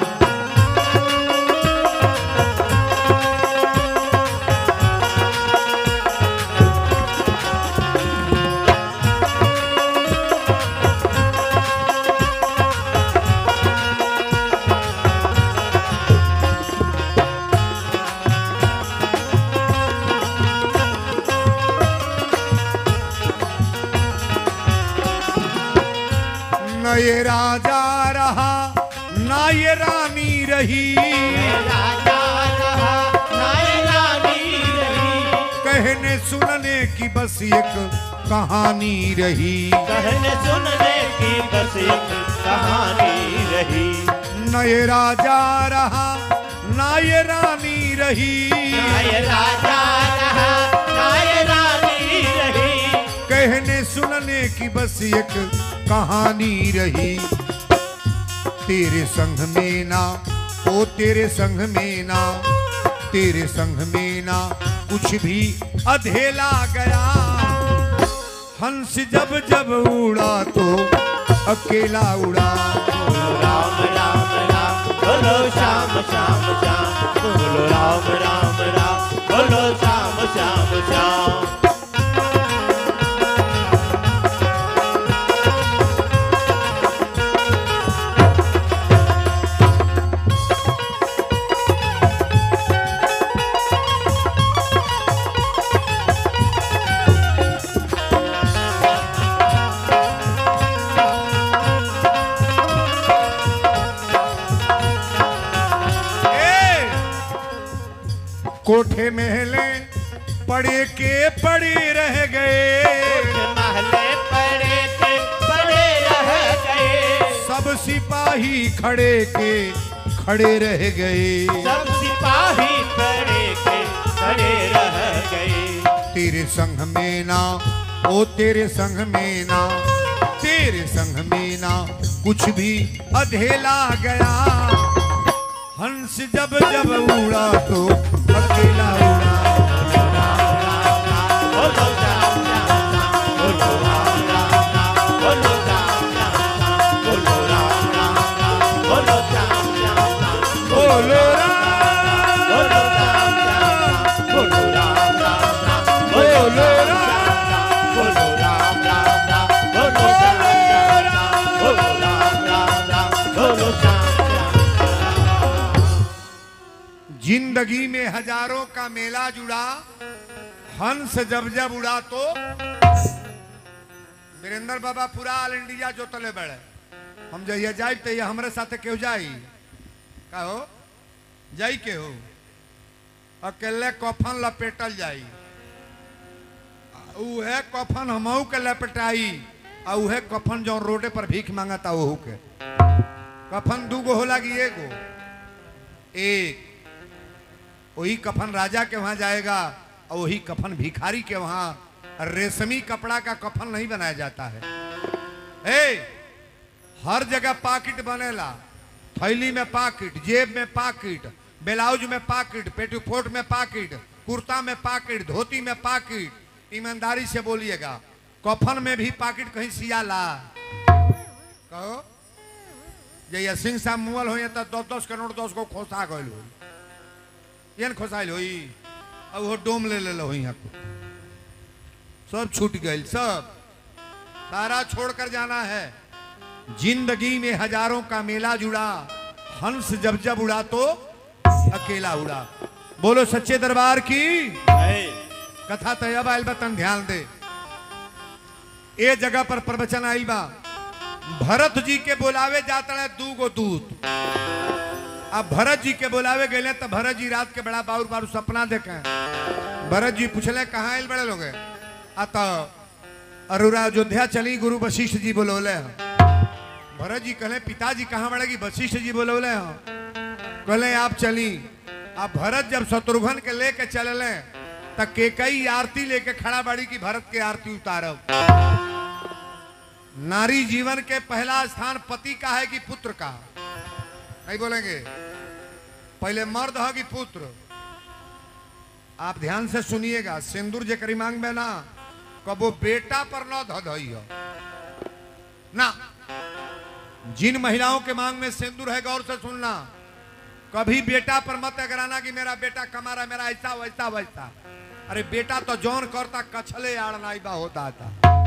न ये राजा रहा न ये रानी रही राजा रहा नाय रानी रही कहने सुनने की बस एक कहानी रही कहने सुनने की बस एक कहानी रही न ये राजा रहा न ये रानी रही नाय राजा रहा नाय रानी रही कहने सुनने की बस एक कहानी रही तेरे संग में ना ओ तेरे संग में ना तेरे संग में ना कुछ भी अधेला गया हंस जब जब उड़ा तो अकेला उड़ा बोलो राम राम राम बोलो श्याम श्याम श्याम बोलो राम राम राम बोलो श्याम श्याम श्याम ए! कोठे महले पड़े के पड़े रह गए महले पड़े थे पड़े रह गए सब सिपाही खड़े के खड़े रह गए सब सिपाही खड़े के खड़े रह गए तेरे संग में ना ओ तेरे संग में ना तेरे संग में ना कुछ भी अधेला गया हंस जब जब उड़ा तो अकेला उड़ा बोलो श्याम श्याम श्याम बोलो राम राम राम बोलो श्याम श्याम श्याम बोलो राम राम राम बोलो श्याम श्याम श्याम बोलो राम बोलो राम राम राम बोलो राम राम राम बोलो बोलो राम राम राम बोलो श्याम श्याम श्याम बोलो राम राम राम बोलो श्याम श्याम जिंदगी में हजारों का मेला जुड़ा हंस जब जब उड़ा तो वीरेंद्र बाबा पूरा ऑल इंडिया जोतले बड़े हम जहिया जाए तो ये हमारे साथ केहू जाई का हो जाई के हो अकेले कफन लपेटल जाई उहे कफन हमहू के लपटाई आ उहे कफन जो रोडे पर भीख मांगता ओहू के कफन दूगो होला कि एगो एक वही कफन राजा के वहां जाएगा और वही कफन भिखारी के वहां रेशमी कपड़ा का कफन नहीं बनाया जाता है ए, हर जगह पाकिट बनेला थैली में पाकिट जेब में पाकिट ब्लाउज में पाकिट पेटीकोट में पाकिट कुर्ता में पाकिट धोती में पाकिट ईमानदारी से बोलिएगा कफन में भी पाकिट कहीं सियाला कहो जैया सिंह साहब मुअल हो तो दस दस करोड़ दस को खोसा गल हो यन खोसाइल होई अब वो डोम ले ले हो यहाँ को सब छूट गई सब सारा छोड़कर जाना है जिंदगी में हजारों का मेला जुड़ा हंस जब जब उड़ा तो अकेला उड़ा बोलो सच्चे दरबार की जय कथा तो अब आयल बा तन ध्यान दे ए जगह पर प्रवचन आयल बा भरत जी के बोलावे जाता है दू गो दूत अब भरत जी के बोलावे गए तो भरत जी रात के बड़ा बाउर बारू सपना देखे भरत जी पूछले कहाँ आयल बड़े लोग आ तो अरुरा अयोध्या चली गुरु वशिष्ठ जी बोलोले हैं भरत जी कहले पिताजी कहाँ बढ़ेगी वशिष्ठ जी बोलोले हैं कहले आप चली अब भरत जब शत्रुघ्न के लेके चलले त केकई आरती लेके खड़ा बाड़ी की भरत के आरती उतारब नारी जीवन के पहला स्थान पति का है कि पुत्र का नहीं बोलेंगे पहले मर्द है कि पुत्र आप ध्यान से सुनिएगा सिंदूर जे करी मांग में ना कबो बेटा पर न धधई हो ना जिन महिलाओं के मांग में सिंदूर है गौर से सुनना कभी बेटा पर मत अगराना कि मेरा बेटा कमा रहा है, मेरा ऐसा वैसा वैसा अरे बेटा तो जौन करता कछले आड़नाई बा होता था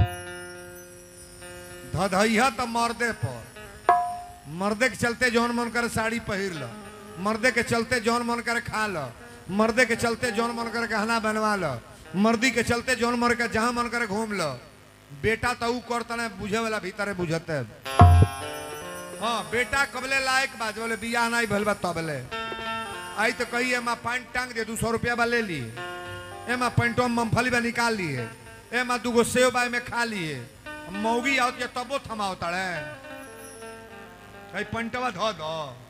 धधैया तो मर्दे पर मर्दे के चलते जौन मन करे साड़ी पहिर लो मर्दे के चलते जौन मन करे खा लो मर्दे के चलते जौन मन करे गहना बनवा लो मर्दी के चलते जौन मन करे जहां मन करे घूम लो बेटा तो ऊ करता ना बुझे वाला भीतरे बुझते हाँ बेटा कबले लायक बात बोले बियाह नहीं भल बा तबले आई तो कही एमा पैंट टांग दे दू सौ रुपया बा ले लिए एमा पैंटो में मूंगफली बा निकाल लिए एमा दूगो सेव बाय में खा लिए मौगी आओ के तबो थमाओ तड़े कहीं पंटवा धो दो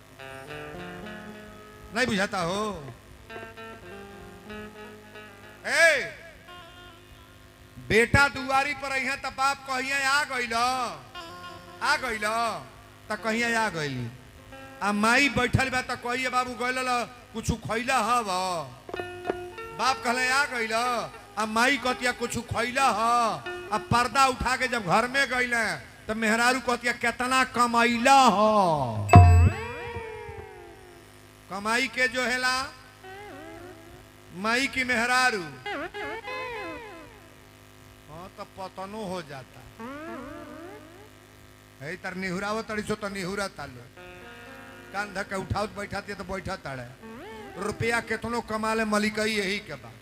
नहीं बुझाता हो ए बेटा दुआरी पर अइहे त बाप कहिए आ गइल आ गइल त कहिए आ गइली आ माई बैठल बा त कहिए बाबू गइल ल कुछ खइला हव बाप कहले आ गइल आ माई कहतिया कुछ खइला ह आ पर्दा उठा के जब घर में गइले त मेहरारू कहतिया केतना कमाइला ह कमाई के जो हेला माई की मेहरारू हाँ तो पतनो हो जाता है तर निहुराव तड़ी सो तो निहुरा तालो कान धक्का उठाओ बैठाती तो बैठा ताड़े रुपया केतनो कमा ले मलिकई यही के बा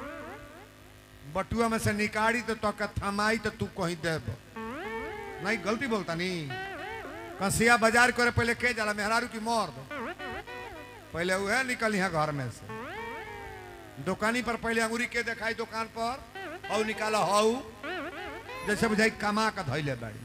बटुआ में से निकाली तो तो थमाई तो तू कहीं देब नहीं गलती बोलता नहीं कंसिया बाजार करे पहले के जाला मेहरारू की मोर पहले वह निकल यहाँ घर में से दुकानी पर पहले अंगूरी के दिखाई दुकान पर हऊ निकाला हऊ जैसे बुझाई कमा का धैले बाड़ी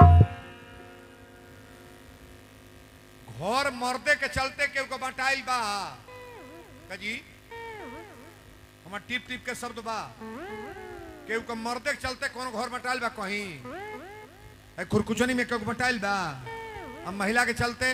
घर मर्दे के चलते केहू को बटाइल बा कजी हमार टिप टिप के शब्द बा केहू को मर्दे के चलते कौन घर बटाइल बा कहीं ए, खुरकुचनी में केहू को बटाइल बा हम महिला के चलते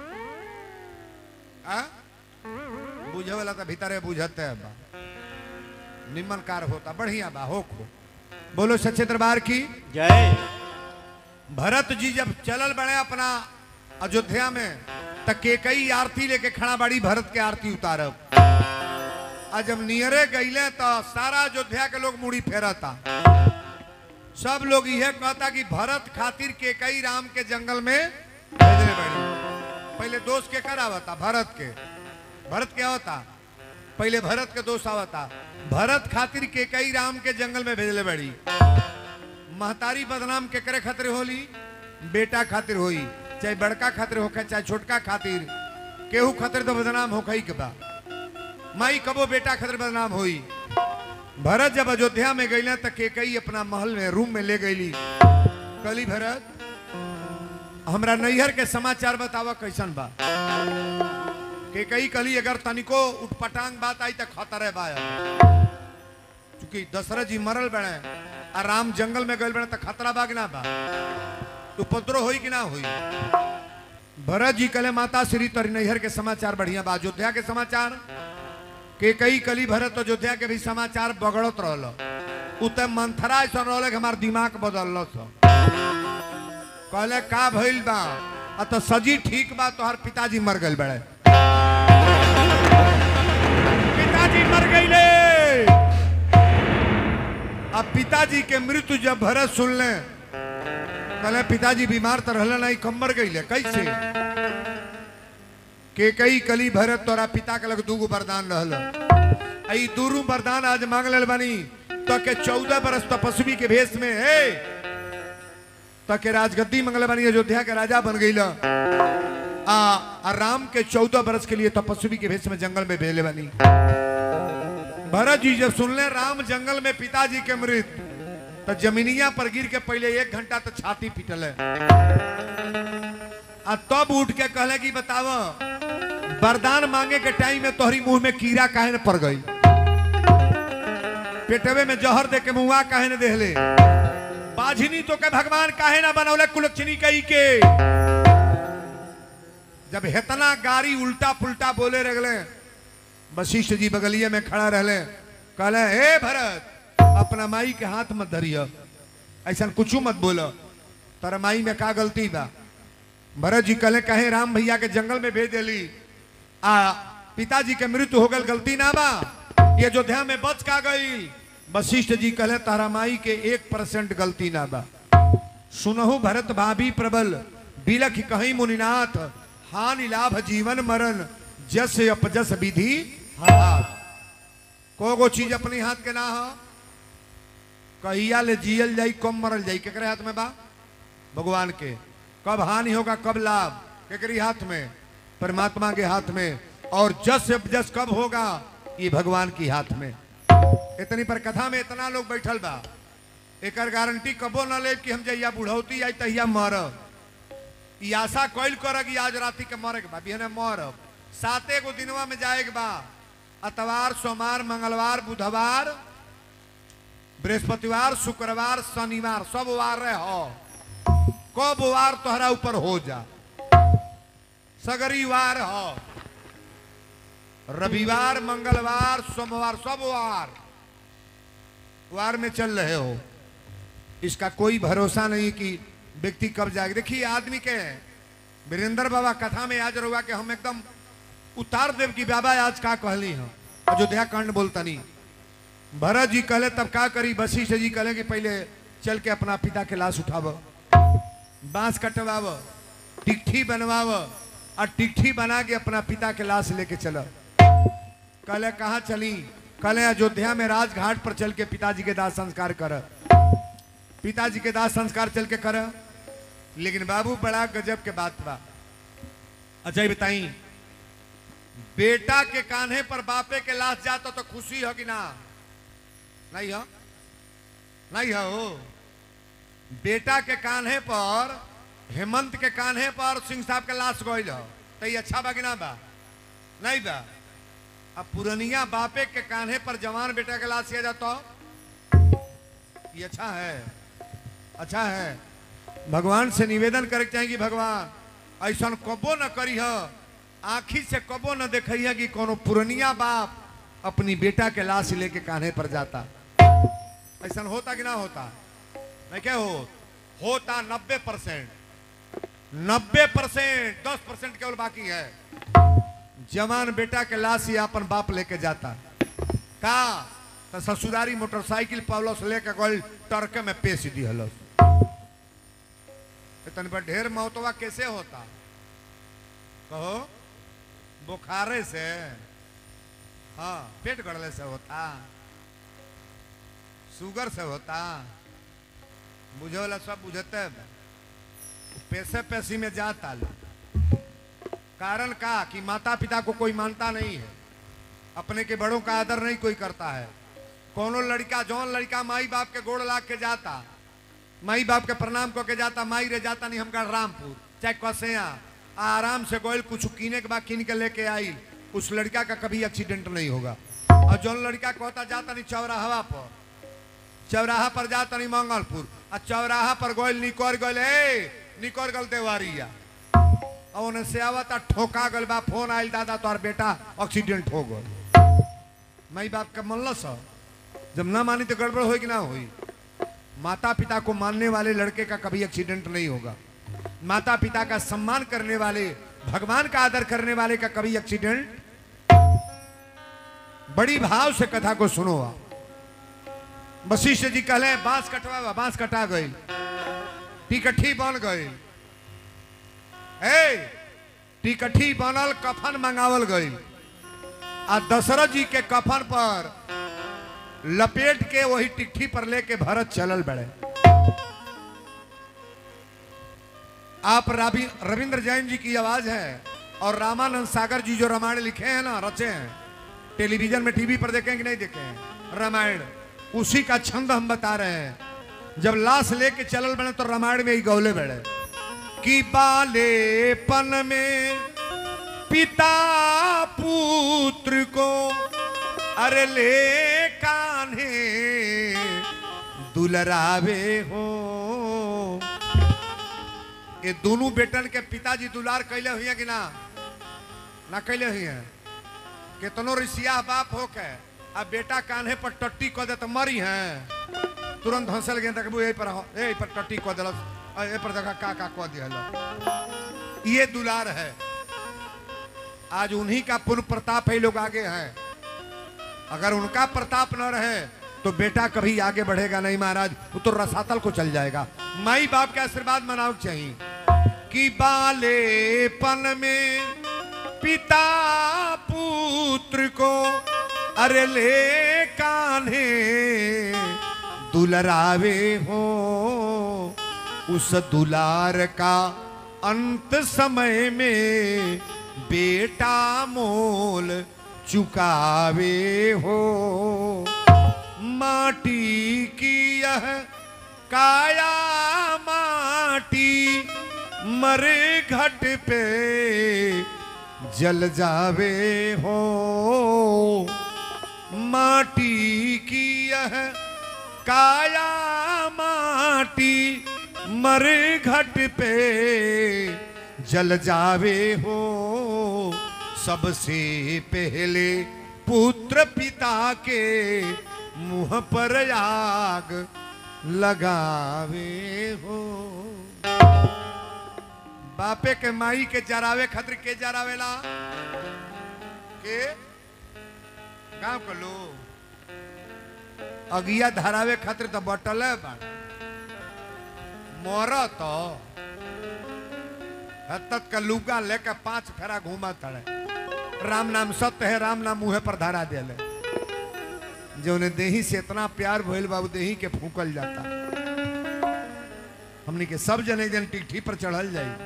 आ बुझे वाला तो भीतरे बुझते बा निमन कार होता बढ़िया बा हो खो बोलो सच्चे दरबार की जय भरत जी जब चलल बड़े अपना अयोध्या में त केकई आरती लेके खड़ा बाड़ी भरत के आरती उतारब आ जब नियरे गईले तो सारा अयोध्या के लोग मुड़ी फेरता सब लोग यह कहता कि भरत खातिर केकई राम के जंगल में भेजने बड़ी पहले दोस्त के कर आवता भरत के भरत क्या होता पहले भरत के दोस्त आवता भरत खातिर केकई राम के जंगल में भेजले बड़ी महतारी बदनाम के करे खातिर होली बेटा खातिर होई चाहे बड़का खातिर होखे चाहे छोटका खातिर केहू खातिर तो बदनाम होखे ही के बा माई कबो बेटा खातिर बदनाम होई भरत जब अयोध्या में गई तो केकई अपना महल में रूम में ले गईली कली भरत हमरा नैहर के समाचार बतावा कैसन बा केकई कली अगर तनिको उठपटांग बात आई तो खतरे बा चूंकि दशरथ जी मरल बड़े आ राम जंगल में गए बड़े तो खतरा बा कि ना बा उपद्रव होई कि ना होई भरत जी कले माता श्री तोरी नैहर के समाचार बढ़िया बा अयोध्या के समाचार के कई कली भरत अयोध्या के भी समाचार बगड़त रहल उ त मंथरा ऐसा रहल कि हमार दिमाग बदल कहले का भइल बा आ तो सजी ठीक बा तोहर पिताजी मर गइल बड़े पिताजी मर गईले अब पिताजी के मृत्यु जब भरत सुनले कहले पिताजी बीमार तो रहले नहीं कम मर गईले कैसे के कई कली भरत तोरा पिता के लग दूगो वरदान रहल आई दूरू वरदान आज मांग लेल बानी तो के चौदह बरस तपस्वी के भेष में हे तो के राजगद्दी मंगल बानी अयोध्या के राजा बन गई आ, आ राम के चौदह बरस के लिए तपस्वी के भेष में जंगल में भेले बनी भरत जी जब सुनले राम जंगल में पिताजी के मृत तो जमीनिया पर गिर के पहले एक घंटा तो छाती पीटल है आ तब उठ के कहले कि बताव वरदान मांगे के टाइम में तोहरी मुंह में कीड़ा काहे न पड़ गई पेटवे में जहर दे के मुंहा काहे न देहले बाझनी तो के भगवान काहे ना बनौले कुलक्षणी कही के जब हेतना गाड़ी उल्टा पुल्टा बोले रगले वशिष्ठ जी बगलिए में खड़ा रहले कहले हे भरत अपना माई के हाथ मत धरिय ऐसा कुछ मत बोलो तारा माई में का गलती बा भरत जी कहले कहे राम भैया के जंगल में भेज देली आ पिताजी के मृत्यु हो गल गलती ना बा ये अयोध्या में बच का गई वशिष्ठ जी कहले तारा माई के एक परसेंट गलती ना बा सुनहु भरत भाभी प्रबल बिलख कहीं मुनिनाथ हानि लाभ जीवन मरण जस अपजस विधि हाथ को गो चीज अपने हाथ के ना हो कहिया ले जियल जाई कब मरल जाई केकरे हाथ में बा भगवान के कब हानि होगा कब लाभ केकरी हाथ में परमात्मा के हाथ में और जस जस कब होगा ये भगवान की हाथ में इतनी पर कथा में इतना लोग बैठल बा एक गारंटी कबो न ले कि हम जहिया बुढ़ौती आई तहिया मरब ई आशा कैल कर कि आज राति के मरे के बा बिहने मरब साते गो दिनवा में जाए के बा अतवार सोमवार मंगलवार बुधवार बृहस्पतिवार शुक्रवार शनिवार सब वार रहे हो कब वार तोहरा ऊपर हो जा सगरी वार हो रविवार मंगलवार सोमवार सब वार वार में चल रहे हो इसका कोई भरोसा नहीं कि व्यक्ति कब जाएगा देखिए आदमी के वीरेंद्र बाबा कथा में आज रहुआ के हम एकदम उतार देव की बाबा आज का कहली हम अयोध्या कांड बोलता नहीं भरत जी कहले तब का करी वशिष्ठ जी कहले कि पहले चल के अपना पिता के लाश उठाव बांस कटवाव टिकठी बनवाव और टिकठी बना के अपना पिता के लाश लेके चलो कहले कहाँ चली कहले अयोध्या में राजघाट पर चल के पिताजी के दाह संस्कार कर पिताजी के दाह संस्कार चल के कर लेकिन बाबू बड़ा गजब के बात बा अच्छा ये बताई बेटा के कान्हे पर बापे के लाश जाता तो खुशी हो कि ना नहीं हो नहीं हो बेटा के कान्हे पर हेमंत के कान्हे पर सिंह साहब के लाश गई हो तो ये अच्छा बा कि ना बा नहीं बा अब पुरनिया बापे के कान्हे पर जवान बेटा के लाश किया जाता ये अच्छा है अच्छा है भगवान से निवेदन करे के चाही कि भगवान ऐसा कबो न करी हो आखी से कबो न देखिए कि कोनो पुरनिया बाप अपनी बेटा के लाश लेके कान्हे पर जाता ऐसा होता कि ना होता नहीं क्या हो होता नब्बे परसेंट नब्बे परसेंट दस परसेंट केवल बाकी है जवान बेटा के लाश ही अपन बाप लेके जाता का तो ससुरारी मोटरसाइकिल पावलस लेके गल टरके में पेश दी हलस तन पर ढेर मौतवा कैसे होता कहो बुखारे से हाँ पेट गड़ले से होता शुगर से होता बुझे वाला सब बुझते पैसे पैसी में जाता लोग कारण का कि माता पिता को कोई मानता नहीं है अपने के बड़ों का आदर नहीं कोई करता है कोनो लड़का जौन लड़का माई बाप के गोड़ लाग के जाता माई बाप के प्रणाम कऽ के जाता माई रे जाता नहीं हमका रामपुर चाहे कसेया आराम से गोयल कुछ कीने के बाद कीन के लेके आई उस लड़का का कभी एक्सीडेंट नहीं होगा और जौन लड़का कहता जाता नहीं चौराहा पर चौराहा पर जाता नहीं मंगलपुर आ चौराहा पर गोयल निकोर गोयल ए निकोर गल देवारिया और उन्हें से आवता ठोका गल बा फोन आयल दादा तोहर बेटा एक्सीडेंट हो गल माई बाप का मनलस ह। जब ना मानी तो गड़बड़ होई कि ना होई माता पिता को मानने वाले लड़के का कभी एक्सीडेंट नहीं होगा माता पिता का सम्मान करने वाले भगवान का आदर करने वाले का कभी एक्सीडेंट बड़ी भाव से कथा को सुनो आप वशिष्ठ जी कहले बांस कटवा बांस कटा गई टिकठी बन गई ए टिकठी बनल कफन मंगावल गई आ दशरथ जी के कफन पर लपेट के वही टिकठी पर लेके भरत चलल बड़े आप राबी रविंद्र जैन जी की आवाज है और रामानंद सागर जी जो रामायण लिखे हैं ना रचे हैं टेलीविजन में टीवी पर देखें कि नहीं देखे हैं रामायण उसी का छंद हम बता रहे हैं जब लाश लेके चलल बने तो रामायण में ही गौले बड़े कि बालेपन में पिता पुत्र को अरे ले कान्हे दुलरावे हो ये दोनों बेटन के पिताजी दुलार कैले हुई है कि ना ना कैले हुई है कितनो ऋषिया बाप हो के अब बेटा कान्हे पर टट्टी कह दे तो मरी है तुरंत हंसल गए तक यही पर हो- यही पर टट्टी कह दिलस आ, ए पर देखा का का कह दिया ये दुलार है आज उन्हीं का पुण्य प्रताप है लोग आगे हैं अगर उनका प्रताप न रहे तो बेटा कभी आगे बढ़ेगा नहीं महाराज वो तो रसातल को चल जाएगा माई बाप के आशीर्वाद मनाओ चाहिए कि बालेपन में पिता पुत्र को अरे ले कान्हे दुलरावे हो उस दुलार का अंत समय में बेटा मोल चुकावे हो माटी की यह काया माटी मरे घट पे जल जावे हो माटी की यह काया माटी मरे घट पे जल जावे हो सबसे पहले पुत्र पिता के मुंह पर आग लगावे हो बापे के माई के जरावे खातिर के जरावेला के गांव के लोग अगिया धरावे खातिर तो बटल है बा मोर तो हत्तत का लुगा लेके पांच फेरा घूमा तड़े राम नाम सत्य है राम नाम मुहे पर धरा देले जो उन्हें देही से इतना प्यार भइल बाबू देही के फूकल जाता हमने के सब जने जन टिकठी पर चढ़ल जाई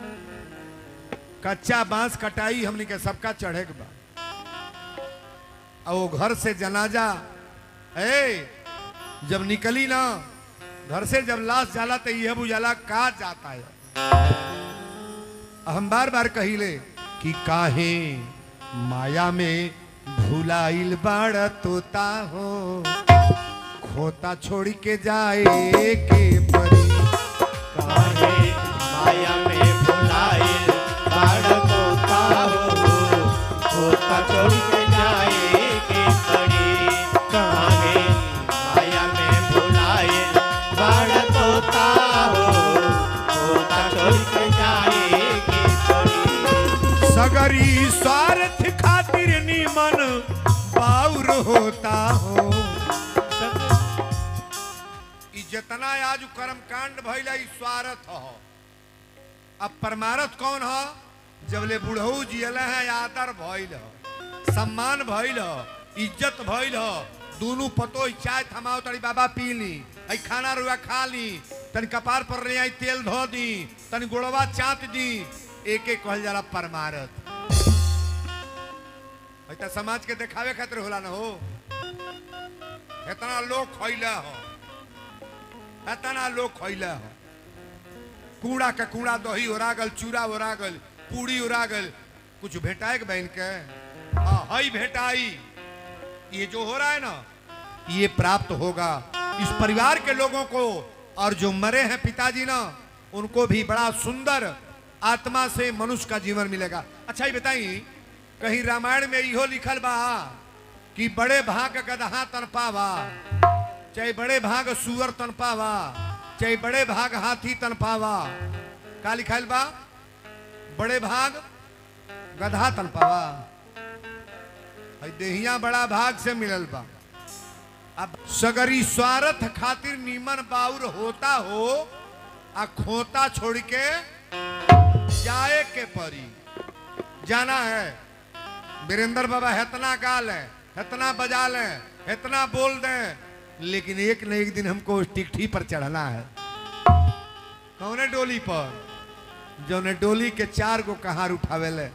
कच्चा बांस कटाई हमने के सबका चढ़े के बा और वो घर से जनाजा ए जब निकली ना घर से जब लाश जाला तो यह बुझाला का जाता है हम बार बार कहिले कि काहे माया में भुलाइल बाड़ तोता हो खोता छोड़ के जाए के परी काहे माया में भुलाइल बाढ़ तोता हो तोता छोड़ के जाए के पड़ी काहे माया में भुलाइल बाढ़ तोता हो तोता छोड़ के जाए के पड़ी सगरी स्वार्थ खातिर निमन बाउर होता हो ई जितना आज कर्म कांड भइला ई स्वार्थ हो अब परमारथ कौन हो जबले बुढ़ऊ जियल है आदर भइल हो सम्मान भइल हो इज्जत भइल हो दोनों पतो चाय थमाओ तनी बाबा पी ली आई खाना रुआ खा ली तनी कपार पर ले आई तेल धो दी तनी गुड़वा चाट दी एक एक कहल जाला परमारथ ऐसा समाज के देखावे खातिर होला ना हो इतना लोग खैला हो इतना लोग खैला हो कूड़ा के कूड़ा दही उड़ा गल चूड़ा उड़ा गल पूड़ी उड़ा गल कुछ भेटाए के बहन के हाँ हई भेटाई ये जो हो रहा है ना ये प्राप्त होगा इस परिवार के लोगों को और जो मरे हैं पिताजी ना उनको भी बड़ा सुंदर आत्मा से मनुष्य का जीवन मिलेगा अच्छा ये बताई कहीं रामायण में इहो लिखल बा कि बड़े भाग गदहा तनपावा चाहे बड़े भाग सुअर तनपावा चाहे बड़े भाग हाथी तनपावा का लिखल बा बड़े भाग गधा तनपावा हई देहिया बड़ा भाग से मिलल बा अब सगरी स्वार्थ खातिर नीमन बाउर होता हो आ खोता छोड़ के जाए के परी जाना है वीरेंद्र बाबा इतना गाल है इतना बजा ले इतना बोल दें लेकिन एक न एक दिन हमको उस टिकठी पर चढ़ना है कौने डोली पर जौने डोली के चार गो कहार उठावे ले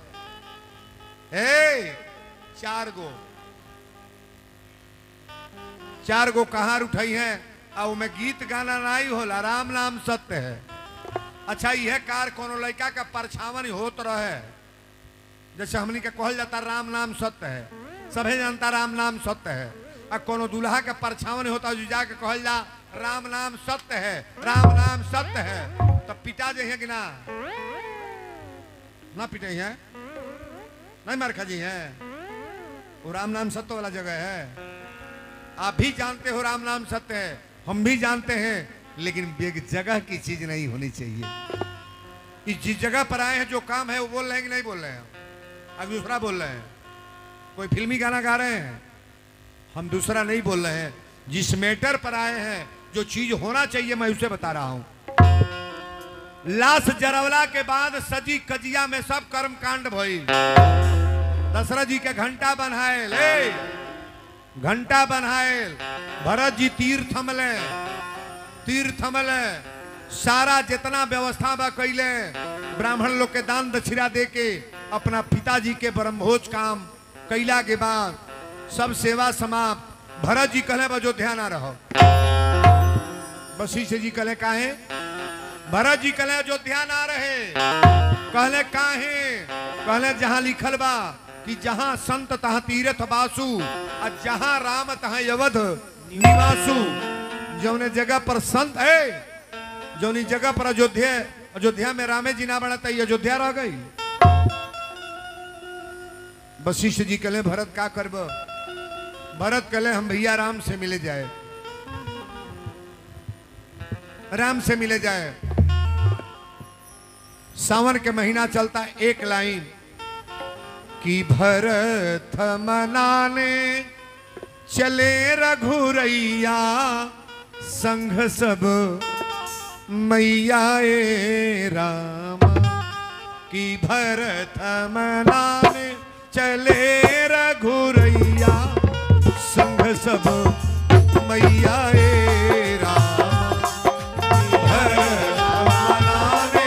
ए चार गो चार गो कहार उठाई है और उमें गीत गाना नहीं होला राम नाम सत्य है अच्छा यह कार कोनो लड़का का परछावन होत रहे जैसे हमनी के कहल जाता राम नाम सत्य है सभे जानता राम नाम सत्य है आ कोनो दूल्हा के परछावन होता जो जाके कहल जा राम नाम सत्य है राम नाम सत्य है तब पिता जे है कि ना ना पिटे हैं नहीं मारखा जी हैं वो राम नाम सत्य वाला जगह है आप भी जानते हो राम नाम सत्य है हम भी जानते हैं लेकिन एक जगह की चीज नहीं होनी चाहिए इस जिस जगह पर आए हैं जो काम है वो बोल रहे हैं कि नहीं बोल रहे हैं अब दूसरा बोल रहे हैं कोई फिल्मी गाना गा रहे हैं हम दूसरा नहीं बोल रहे हैं जिस मैटर पर आए हैं जो चीज होना चाहिए मैं उसे बता रहा हूं लाश जरवला के बाद सजी कजिया में सब कर्म कांड भइल दशरथ जी के घंटा बनाए ले घंटा बनाए भरत जी तीर थमले तीर थमले सारा जितना व्यवस्था बा कैले ब्राह्मण लोग के दान दक्षिणा दे के अपना पिताजी के ब्रह्मभोज काम कैला के बाद सब सेवा समाप्त भरत जी कहले अयोध्या ना रहो बसी से जी कहले काहे भरत जी कहले अयोध्या ना रहे कहले काहे कहले जहां लिखल बा कि जहां संत तहां तीर्थ बासु और जहां राम तहां यवध निवासु जौने जगह पर संत है जौनी जगह पर अयोध्या अयोध्या में रामे जी ना बना तई अयोध्या रह गई वशिष्ठ जी कहले भरत का करब भरत कहले हम भैया राम से मिले जाए राम से मिले जाए सावन के महीना चलता एक लाइन कि भरत मनाने चले रघुरैया संघ सब मैया ए राम कि भरत मनाने चले रघुरैया संघ सब मैया ए राम भरत मनाने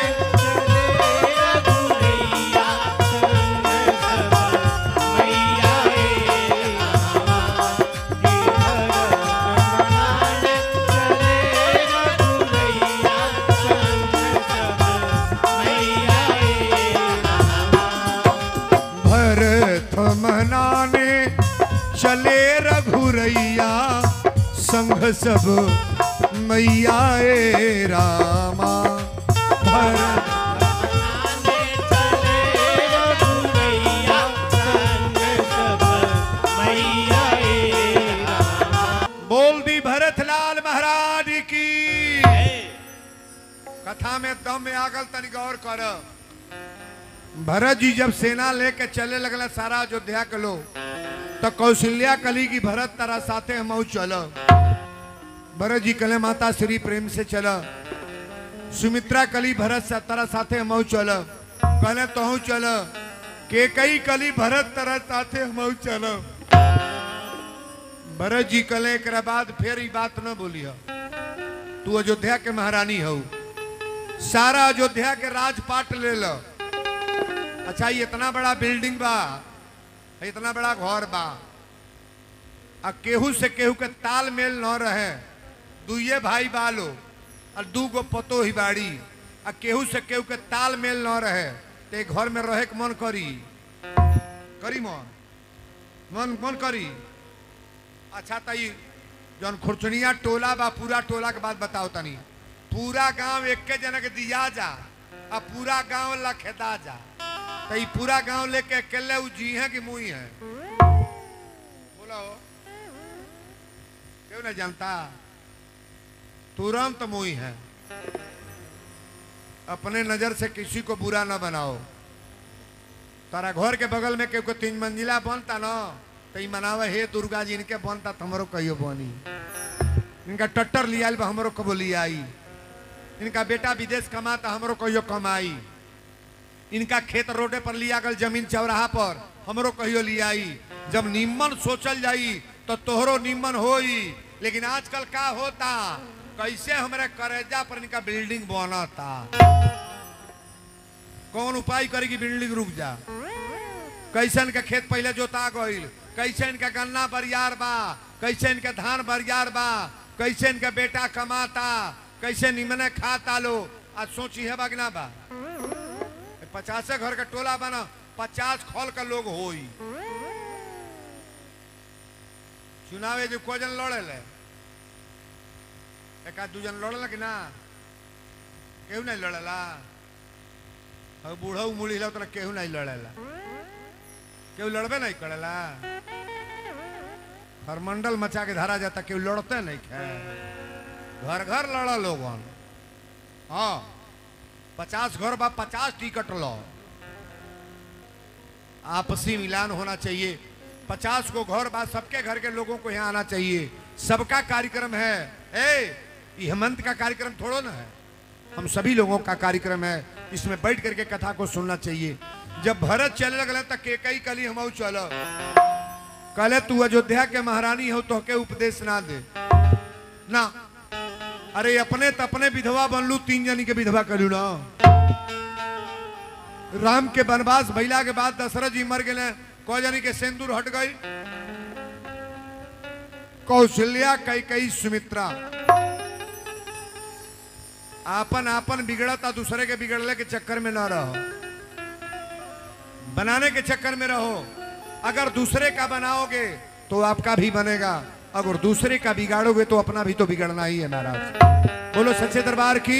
भरत मनाने चले रघुरैया संघ सब मैया ए रामा भरत बोल दी भरत लाल महाराज की कथा में दम में आगल तनी गौर कर भरत जी जब सेना लेके चले लगला सारा अयोध्या के लोग तो कौशल्या कली की भरत तारा साथे हम चल भरत जी कले माता श्री प्रेम से चल सुमित्रा कली भरत सा तारा साथे हम चल कहले तो चल के कई कली भरत तारा साथे हम चल भरत जी कले एक बाद फिर ई बात न बोलिया तू अयोध्या के महारानी हो सारा अयोध्या के राजपाट ले लो अच्छा ये इतना बड़ा बिल्डिंग बा इतना बड़ा घर बा आ केहू से केहू के तालमेल न रहे दुइये भाई बालो और दू गो पतो ही बाड़ी आ केहू से केहू के तालमेल न रहे ते घर में रहे के मन करी करी मन मन मन करी अच्छा तई जौन खुरचुनिया टोला बा पूरा टोला के बात बताओ तनी पूरा गांव एक के जना के दिया जा आ पूरा गांव लखेदा जा तो ई पूरा गांव लेके अकेले उ जी है कि मुई है बोला हो क्यों नहीं जानता तुरंत मुई है अपने नजर से किसी को बुरा ना बनाओ तारा घर के बगल में केहू के तीन मंजिला बनता ना तो ई मनावे हे दुर्गा जी इनके बनता तो हमरो कहियो बनी इनका टट्टर लिया बा हमरो कबो लियाई इनका बेटा विदेश कमाता हमरो कहियो कमाई इनका खेत रोडे पर लिया गल जमीन चौराहा पर हमरो कहियो लियाई जब निम्मन सोचल जाई तो तोहरो निम्मन होई लेकिन आजकल का होता कैसे हमारे करेजा पर इनका बिल्डिंग बनता कौन उपाय करेगी बिल्डिंग रुक जा कैसे इनका खेत पहले जोता गईल कैसे इनका गन्ना बरियार बा कैसे इनका धान बरियार बा कैसे इनका बेटा कमाता कैसे निमने खाता लो आज सोची है बागना बा पचासे घर का टोला बना पचास खोल का लोग होई चुनावे जो को जन लड़े ले एक आध दू जन लड़ला कि ना केहू नहीं लड़ेला और बूढ़ा मुड़ी ला तो केहू नहीं लड़ेला केहू लड़बे नहीं करेला हरमंडल मचा के धारा जाता केहू लड़ते नहीं खे घर घर लड़ा लोगन हाँ पचास घर बा पचास टिकट लो आपसी मिलान होना चाहिए पचास को घर बा सबके घर के लोगों को यहाँ आना चाहिए सबका कार्यक्रम है ए ये हेमंत का कार्यक्रम थोड़ो ना है हम सभी लोगों का कार्यक्रम है इसमें बैठ करके कथा को सुनना चाहिए जब भरत चले लगल तक के कई कली हम चलो कहले तू अयोध्या के महारानी हो तो के उपदेश ना दे ना अरे अपने त अपने विधवा बनलू तीन जनी के विधवा करू ना राम के वनवास भैला के बाद दशरथ जी मर गए कौ जनी के सिंदूर हट गई कौशल्या कई कई सुमित्रा आपन आपन बिगड़ता दूसरे के बिगड़ले के चक्कर में ना रहो बनाने के चक्कर में रहो अगर दूसरे का बनाओगे तो आपका भी बनेगा अगर दूसरे का बिगाड़ोगे तो अपना भी तो बिगड़ना ही है महाराज बोलो सच्चे दरबार की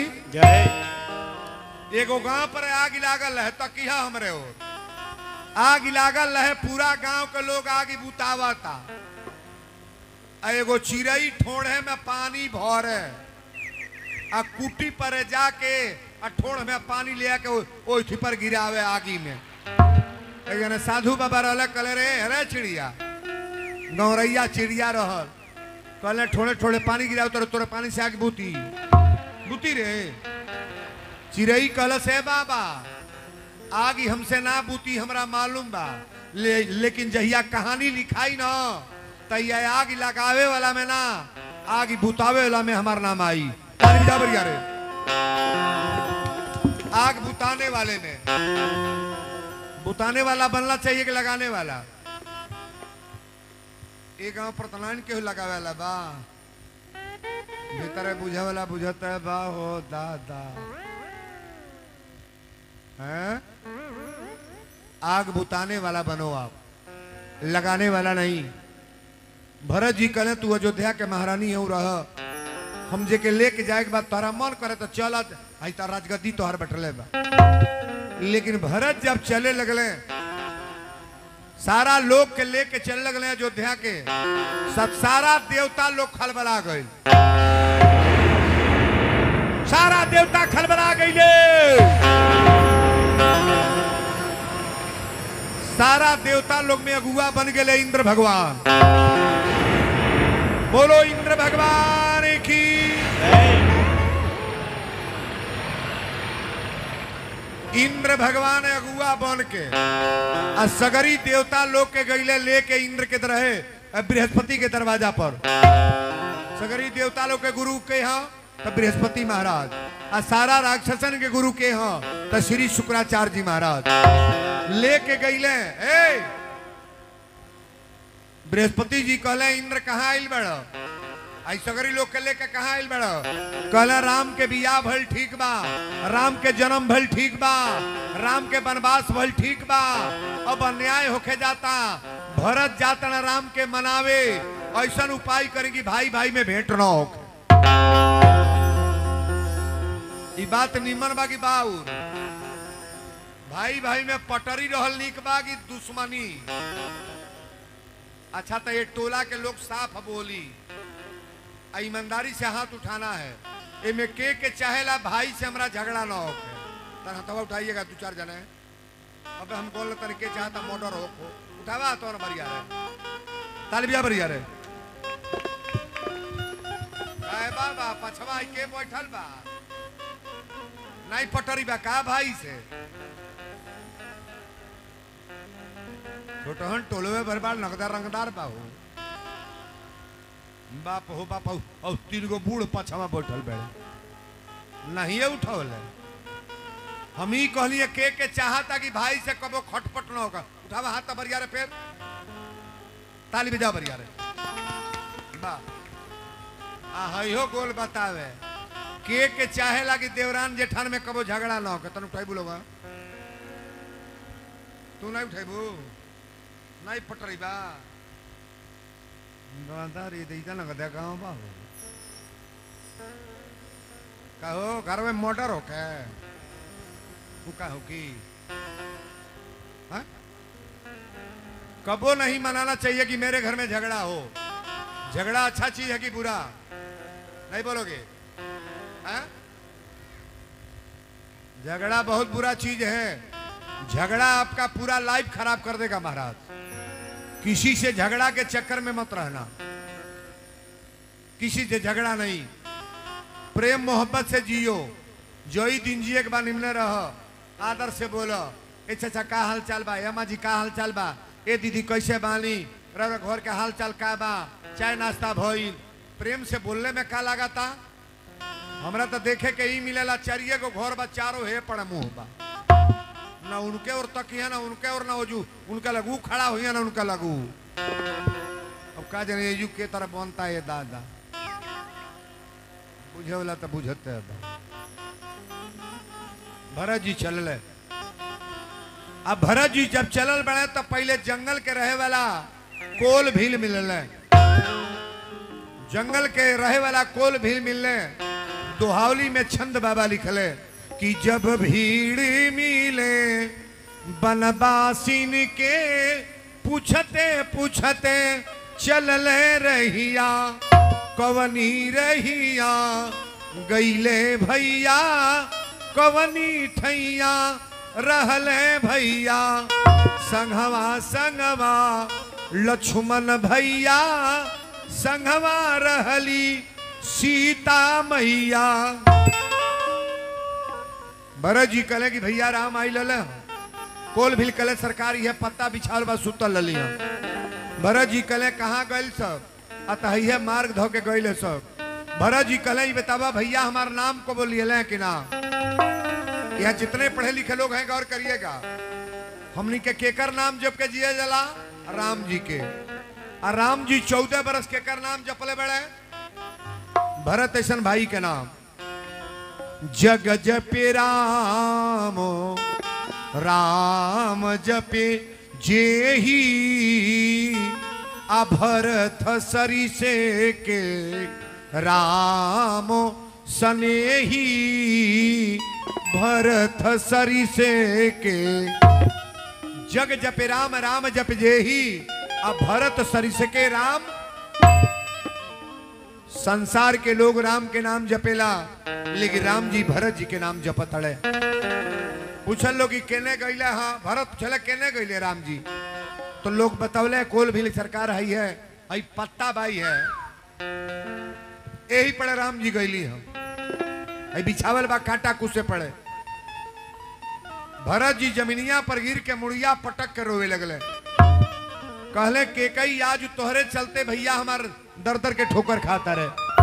जय एगो गांव पर आग लागल है तकिया हमरे हो आग लागल है पूरा गांव के लोग आग बुतावता आ एगो चिड़ई ठोड़े में पानी भरे आ कुटी पर जाके आ ठोड़ में पानी ले के ओ- ओथी पर गिरावे आगी में एक साधु बाबा रहले कहले रे अरे चिड़िया गौरैया चिड़िया रहल कहले ठोड़े ठोड़े पानी गिराव तोरे तोरे पानी से आग बूती बूती रे चिड़ई कहल से बाबा आग ही हमसे ना बूती हमरा मालूम बा ले, लेकिन जहिया कहानी लिखाई ना तैया आग लगावे वाला में ना आग ही बुतावे वाला में हमार नाम आई ताली बजा बढ़िया रे आग बुताने वाले में बुताने वाला बनना चाहिए कि लगाने वाला ये गांव पर तलान केहू लगावे वाला बा भीतर बुझे वाला बुझता है बा हो दादा हैं आग बुताने वाला बनो आप लगाने वाला नहीं भरत जी कहे तू अयोध्या के महारानी हो रह हम जे के लेके जाए के बाद तोहरा मन करे तो चल आई तो राजगद्दी तोहर बैठले बा लेकिन भरत जब चले लगले सारा लोग के लेके चले लगले अयोध्या के सब सारा देवता लोग खलबला गए सारा देवता खलबला गए सारा देवता लोग में अगुआ बन गए इंद्र भगवान बोलो इंद्र भगवान की इंद्र भगवान अगुआ बन के आ सगरी देवता लोग के गईले लेके इंद्र के रहे बृहस्पति के दरवाजा पर सगरी देवता लोग के गुरु के यहाँ तो बृहस्पति महाराज आ सारा राक्षसन के गुरु के यहाँ तो श्री शुक्राचार्य जी महाराज लेके गईले ए बृहस्पति जी कहले इंद्र कहाँ आइल बड़ आई सगरी लोग के लेके कहाँ आइल बड़ कहले राम के बियाह भल ठीक बा राम के जन्म भल ठीक बा राम के वनवास भल ठीक बा अब अन्याय होके जाता भरत जाता न राम के मनावे ऐसा उपाय करेंगी भाई भाई में भेंट न हो ई बात निमन बा की बाउर भाई भाई में पटरी रहल निक बा की दुश्मनी अच्छा तो ये टोला के लोग साफ बोली आ ईमानदारी से हाथ उठाना है एमे के के चाहेला भाई से हमरा झगड़ा ना हो तर हथवा उठाइएगा दो चार जने अब हम बोल तन के चाहता मोटर हो को उठावा तो ना बढ़िया रे तालिबिया बढ़िया रे आए बाबा पछवा आई के बैठल बा नहीं पटरी बा का भाई से छोटहन टोलवे बरबार नगदार रंगदार बा हो बाप हो बाप हो और तीन गो बूढ़ पछवा बैठल बेड़े नहीं उठौल हम ही कहलिए के के चाहता कि भाई से कबो खटपट न होगा उठावा हाथ तो बरिया रे फिर ताली बजा बरिया रे बा आ हइहो गोल बतावे के के चाहेला कि देवरान जेठान में कबो झगड़ा न होगा तन उठाई बोलोगा तू नहीं उठाइबू नहीं पटरी बा गंदा रे दैता न गदा गांव बा हो कहो घर में मोटर हो के तू कहो की हाँ? कबो नहीं मनाना चाहिए कि मेरे घर में झगड़ा हो झगड़ा अच्छा चीज है कि बुरा नहीं बोलोगे हाँ? झगड़ा बहुत बुरा चीज है झगड़ा आपका पूरा लाइफ खराब कर देगा महाराज किसी से झगड़ा के चक्कर में मत रहना किसी से झगड़ा नहीं प्रेम मोहब्बत से जियो जो ही दिन जिए के बाद निमने रह आदर से बोलो ए चाचा का हाल चाल बा अम्मा जी का हाल चाल बा ए दीदी कैसे बानी रह घर के हाल चाल का बा चाय नाश्ता भइल प्रेम से बोलने में का लागता हमरा तो देखे के ही मिलेला चारिये को घर बा चारों हे पड़ मुंह बा ना उनके और तकिया ना उनके और ना वजू उनका लगू खड़ा हुई ना उनका लगू अब का जाने यू के तरह बनता है दादा बुझे वाला तो बुझते है बा। भरत जी चलल अब भरत जी जब चलल बड़े तो पहले जंगल के रहे वाला कोल भील मिलल जंगल के रहे वाला कोल भील मिलने दोहावली में छंद बाबा लिखले कि जब भीड़ मिले बनवासिन के पूछते पूछते चलले रहिया कवनी रहिया गईले भैया कवनी ठैया रहले भैया संघवा संगवा लक्ष्मण भैया संघवा रहली सीता मैया भरत जी कले कि भैया राम आई लल कोल भी कले सरकारी है पत्ता बिछाल बा सुतल लली भरत जी कले कहाँ गइल सब अतहिए मार्ग धो के गइल सब भरत जी कले बतावा भैया हमार नाम को बोलिए कि ना यहाँ जितने पढ़े लिखे लोग हैं गौर करिएगा हमनी के केकर नाम जप के जिए जला राम जी के आ राम जी चौदह बरस केकर नाम जपले बड़े भरत ऐसन भाई के नाम जग जपे राम राम जपे जेही अभरथ सरिसे के राम सनेही भरत सरिसे के जग जपे राम राम जप जेही आ भरत सरिस के राम संसार के लोग राम के नाम जपेला लेकिन राम जी भरत जी के नाम जपत हड़े पूछल लोग कि केने गईले हाँ भरत पूछले केने गईले राम जी तो लोग बतौले कोल भी सरकार है है आई पत्ता बाई है यही पड़े राम जी गईली हम आई बिछावल बा कांटा कुसे पड़े भरत जी जमीनिया पर गिर के मुड़िया पटक के रोवे लगले कहले के कई आज तोहरे चलते भैया हमार दर दर के ठोकर खाता रहे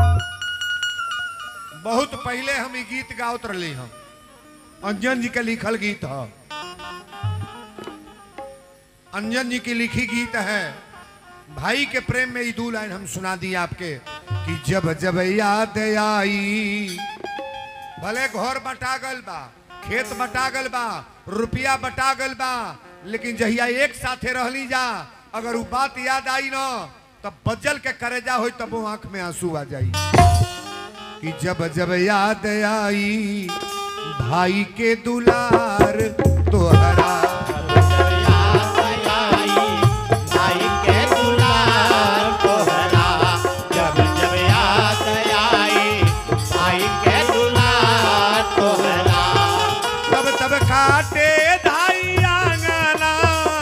बहुत पहले हम ई गीत गावत रही हम अंजन जी के लिखल गीत है अंजन जी की लिखी गीत है भाई के प्रेम में ये दो लाइन हम सुना दी आपके कि जब जब याद आई भले घर बटा गल बा खेत बटा गल बा रुपया बटा गल बा लेकिन जहिया एक साथे रहली जा अगर वो बात याद आई न तब बजल के करेजा हो तब वो आंख में आंसू आ जाई कि जब जब याद आई भाई के दुलार तोहरा भाई के दुलार तोहरा जब जब याद आई भाई के दुलार तोहरा तब तब काटे धाई आंगना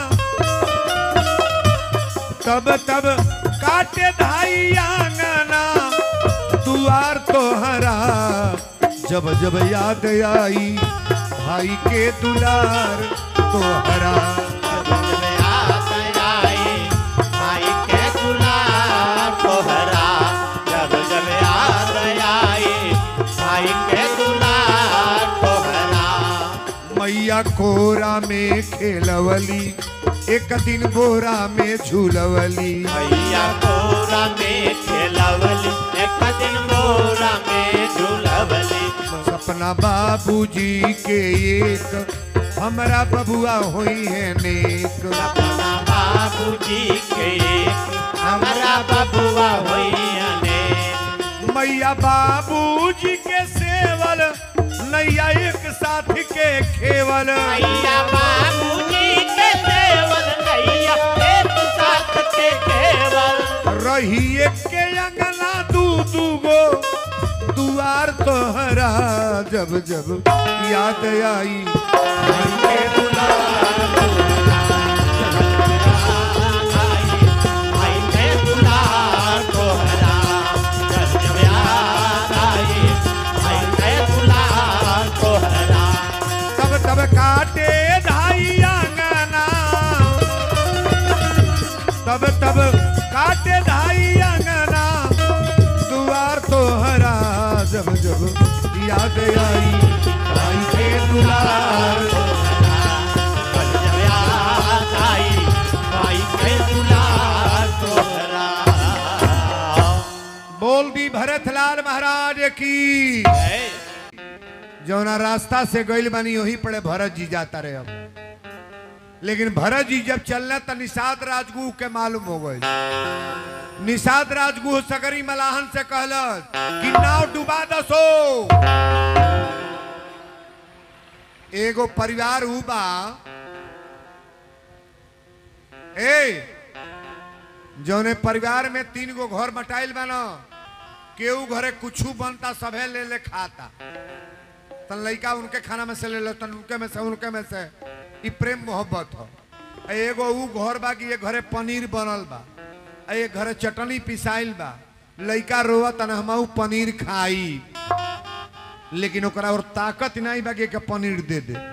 तब तब काटे धाई आंगना दुआर तोहरा जब जब याद आई भाई के दुलार तोहरा जब जब याद आई भाई के दुलार तोहरा जब जब याद आई भाई के दुलार तोहरा मैया कोरा में खेलवली एक दिन बोरा में झूलवली भैया बोरा में खेलवली एक दिन बोरा में झूलवली सपना बाबूजी के एक हमरा बबुआ होई है नेक अपना बाबूजी के हमारा बबुआ होइने मैया बाबूजी के सेवल नैया एक साथ के खेवल भैया बाबूजी के देवल नैया एक साथ के केवल रही एक के अंगना दू दू गो दुआर तोहरा जब जब याद आई भाई के दुलार भाई के दुलार तोहरा जब जब याद आई भाई के दुलार तोहरा तब तब काटे धाई आंगना तब तब काटे धाई आंगना दुआर तोहरा जब जब याद आई भाई के दुलार जब जब याद आई भाई के दुलार तोहरा बोल दी भरतलाल महाराज की जय जौना रास्ता से गइल बानी वही पड़े भरत जी जाता रहे अब लेकिन भरत जी जब चलना तो निषाद राजगुह के मालूम हो गई निषाद राजगुह सगरी मलाहन से कहलस कि नाव डुबा दसो एगो परिवार ऊ बा ए जौने परिवार में तीन गो घर बटाइल बा न केहू घरे कुछू बनता सभे ले ले खाता तन लइका उनके खाना में से ले लो तन उनके में से उनके में से ई प्रेम मोहब्बत हो आ एगो ऊ घर बा कि ये घरे पनीर बनल बा आ ये घरे चटनी पिसाइल बा लइका रोवा तन हमहू पनीर खाई लेकिन ओकरा और ताकत नहीं बा कि एके पनीर दे दे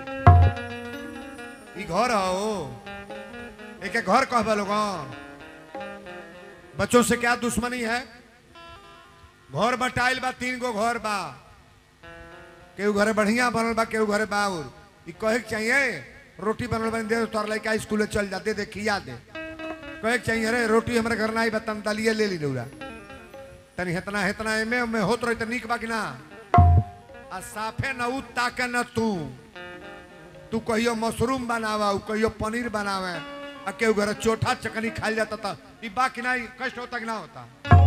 ई घर हो एके घर कहबा लोगन बच्चों से क्या दुश्मनी है घर बटाइल बा तीन गो घर बा केहू घरे बढ़िया बनल बा केहू घरे बाउर ई कहे के चाहिए रोटी बनल बन दे तोर लड़का स्कूल चल जा दे दे खिया दे कहे के चाहिए अरे रोटी हमारे घर ना आई बा तन दलिए ले ली रौरा तनी हेतना हेतना एमे में होत रही त निक बा कि ना आ साफे न उ ताके न तू तू कहियो मशरूम बनावा उ कहियो पनीर बनावे आ केहू घरे चोठा चकनी खाइल जाता था ई बा कि ना ई कष्ट होता कि ना होता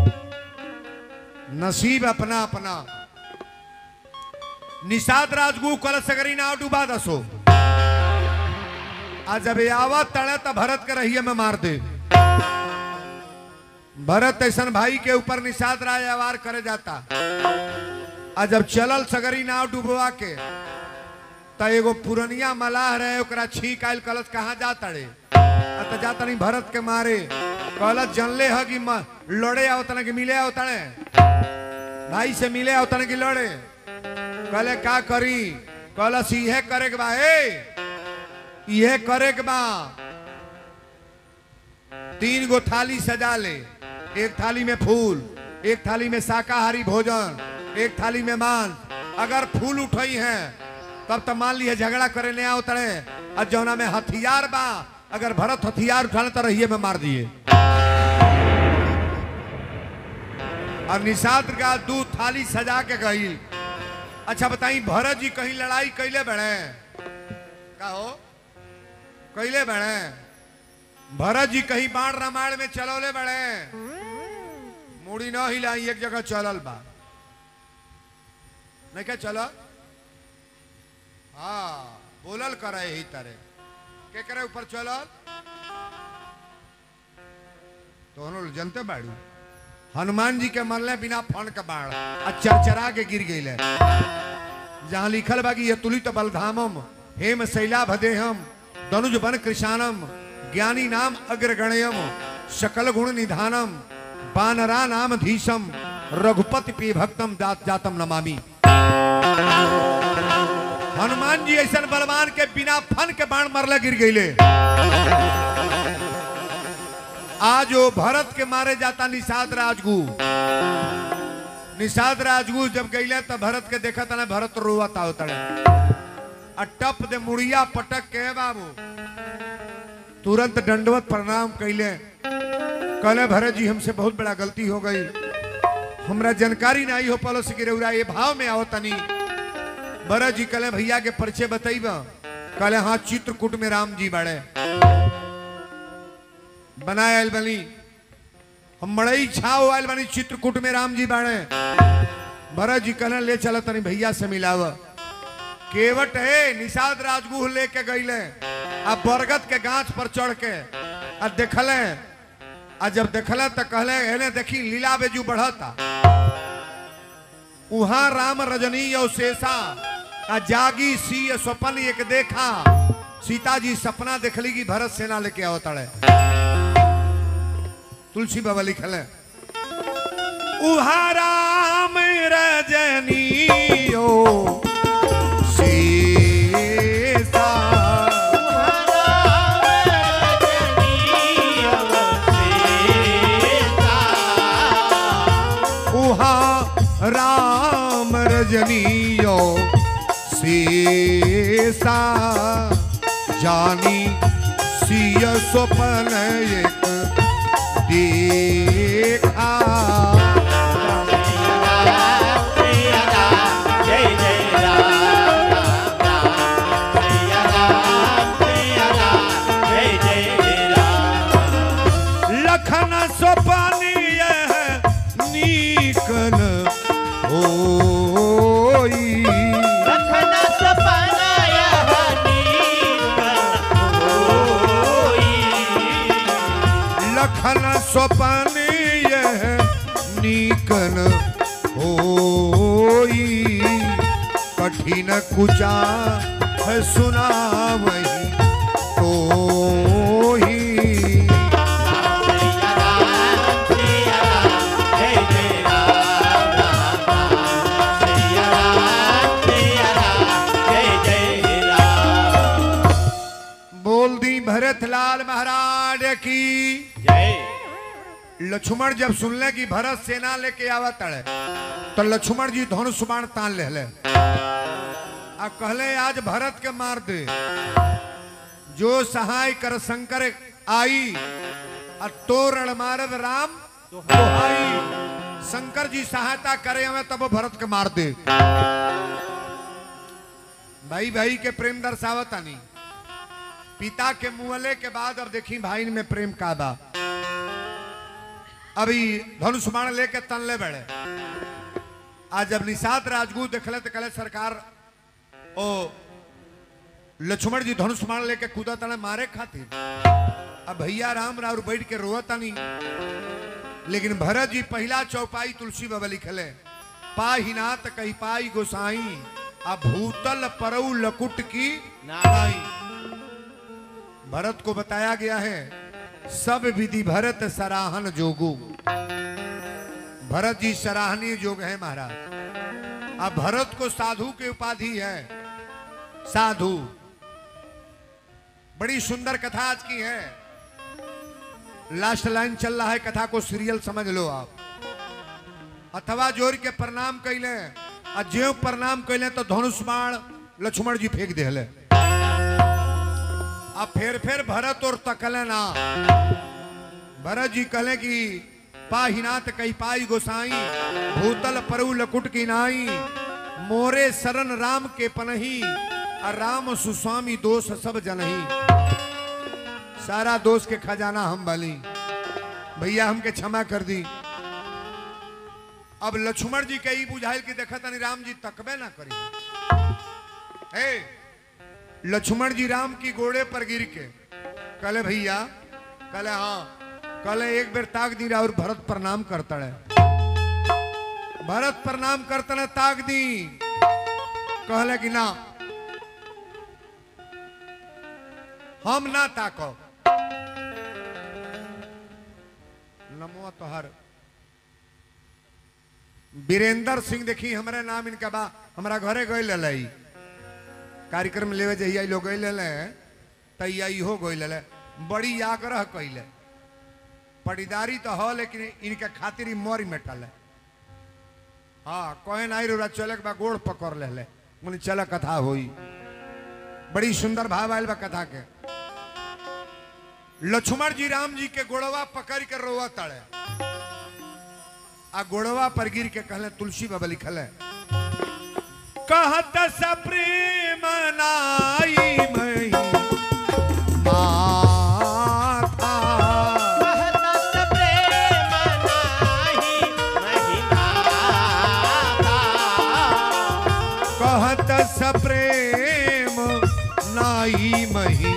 नसीब अपना अपना निषाद राजगु कल सगरी नाव डुबा दसो आ जब ये आवा तड़े तो भरत के रहिए में मार दे भरत ऐसन भाई के ऊपर निषाद राज अवार करे जाता आ जब चलल सगरी नाव डुबवा के त एगो पुरनिया मलाह रहे ओकरा छीक आयल कलश कहाँ जा तड़े आ त जा तनी भरत के मारे कहलत जनले ह कि म- लड़े आओ तना कि मिले आओ तने भाई से मिले आओ तने कि लड़े कहले का करी कहलस इहे करे के बा ए इहे करे के बा तीन गो थाली सजा ले एक थाली में फूल एक थाली में शाकाहारी भोजन एक थाली में मांस अगर फूल उठई है तब तो मान लिए झगड़ा करे ले आओ तड़े और जौना में हथियार बा अगर भरत हथियार उठाने तो रहिए में मार दिए और निषाद का दू थाली सजा के गई अच्छा बताई भरत जी कहीं लड़ाई कैले बड़े का हो कैले बड़े भरत जी कहीं बाण रामायण में चलौले बड़े मुड़ी न हिलाई एक जगह चलल बा नहीं क्या चल हाँ बोलल करे ही तरह के करे ऊपर चलल तो हम लोग जनते बाड़ू हनुमान जी के मरले बिना फण के बाण आ चरचरा के गिर गई जहाँ लिखल बा कि ये तुलित बलधामम हेम शैला भदेहम दनुज बन कृषानम ज्ञानी नाम अग्रगण्यम सकल गुण निधानम बानरा नाम धीशम रघुपति पी भक्तम दात जातम नमामि हनुमान जी ऐसा बलवान के बिना फन के बाण मरले गिर गईले आज वो भरत के मारे जाता निषाद राजगु निषाद राजगु जब गईले तो भरत के देखा था ना भरत रोवता होता आ टप दे मुड़िया पटक के बाबू तुरंत दंडवत प्रणाम कैले कहले भरत जी हमसे बहुत बड़ा गलती हो गई हमरा जानकारी नहीं हो पालो से गिरौरा ये भाव में आओ तनी भरत जी कहले भैया के परिचय बताइब कहले हाँ चित्रकूट में राम जी बड़े बनाए आयल बनी हम मड़ई छाव आयल बनी चित्रकूट में राम जी बाड़े भरत जी कहले ले चल तनी भैया से मिलाव केवट है निषाद राजगुह लेके गईले आ बरगद के गाछ पर चढ़ के आ देखले आ जब देखले तो कहले एने देखी लीला बेजू बढ़ता उहाँ राम रजनी और शेषा आ जागी सी स्वपन एक देखा सीता जी सपना देखली कि भरत सेना लेके आओ तड़े तुलसी बाबा लिखल है उहा राम रजनियो सीता उहा राम रजनियो सीसा जानी सिय स्वपन एक देखा जय जय राम राम राम जय राम जय राम जय जय राम लखन स्वपन यह नीकन होई लखन सपना यह नीकन होई लखन स्वपन यह नीकन होई कठिन कुचा है सुना वही तो ही बोल दी भरत लाल महाराज की लक्ष्मण जब सुनले कि भरत सेना लेके आवत तड़े तो लक्ष्मण जी धनुष बाण तान ले ले आ कहले आज भरत के मार दे जो सहाय कर शंकर आई आ तो रण मारद राम दोहाई शंकर जी सहायता करे हमें तब वो भरत के मार दे भाई भाई के प्रेम दर्शावत आनी पिता के मुहले के बाद अब देखी भाई में प्रेम का बा अभी धनुष बाण लेके तनले बड़े आज जब निषाद राजगुरु देखले तो कहले सरकार ओ लक्ष्मण जी धनुष बाण लेके कूदा तने मारे खातिर अब भैया राम राव बैठ के रोवतानी लेकिन भरत जी पहला चौपाई तुलसी बाबा लिखले पाही नाथ कही पाई गोसाई आ भूतल परऊ लकुट की नाई भरत को बताया गया है सब विधि भरत सराहन जोगु भरत जी सराहनीय जोग है महाराज अब भरत को साधु की उपाधि है साधु बड़ी सुंदर कथा आज की है लास्ट लाइन चल रहा है कथा को सीरियल समझ लो आप अथवा जोर के प्रणाम कैले आ ज्यो प्रणाम कैले तो धनुष बाण लक्ष्मण जी फेंक दिले अब फिर फिर भरत और तकले ना भरत जी कहले कि पाहिनाथ कही पाई गोसाई भूतल परु लकुट की नाई मोरे शरण राम के पनही आ राम सुस्वामी दोष सब जनही सारा दोष के खजाना हम बली भैया हमके क्षमा कर दी अब लक्ष्मण जी के ई बुझाइल कि देखा तनी राम जी तकबे ना करी हे लक्ष्मण जी राम की घोड़े पर गिर के कहले भैया कहले हाँ कहले एक बेर ताक दी और भरत प्रणाम करता है भरत प्रणाम करता है ताक दी कहले कि ना हम ना ताको नमो तोहर वीरेंद्र सिंह देखी हमारे नाम इनका बा हमारा घरे गए ललई कार्यक्रम लेवे जहिया लोग गए ले तैया इहो गए ले बड़ी आग्रह कैले पटीदारी तो हो लेकिन इनके खातिर ही मरी मेटल है हाँ कहे ना रो चले के बा गोड़ पकड़ ले ले बोले चल कथा हुई बड़ी सुंदर भाव आयल बा कथा के लक्ष्मण जी राम जी के गोड़वा पकड़ के रोवा तड़े आ गोड़वा पर गिर के कहले तुलसी बाबा लिखल है कहत सप्रेम नाई मई माथा कहत प्रेम नाही महिमा था कहत सप्रेम नाई मही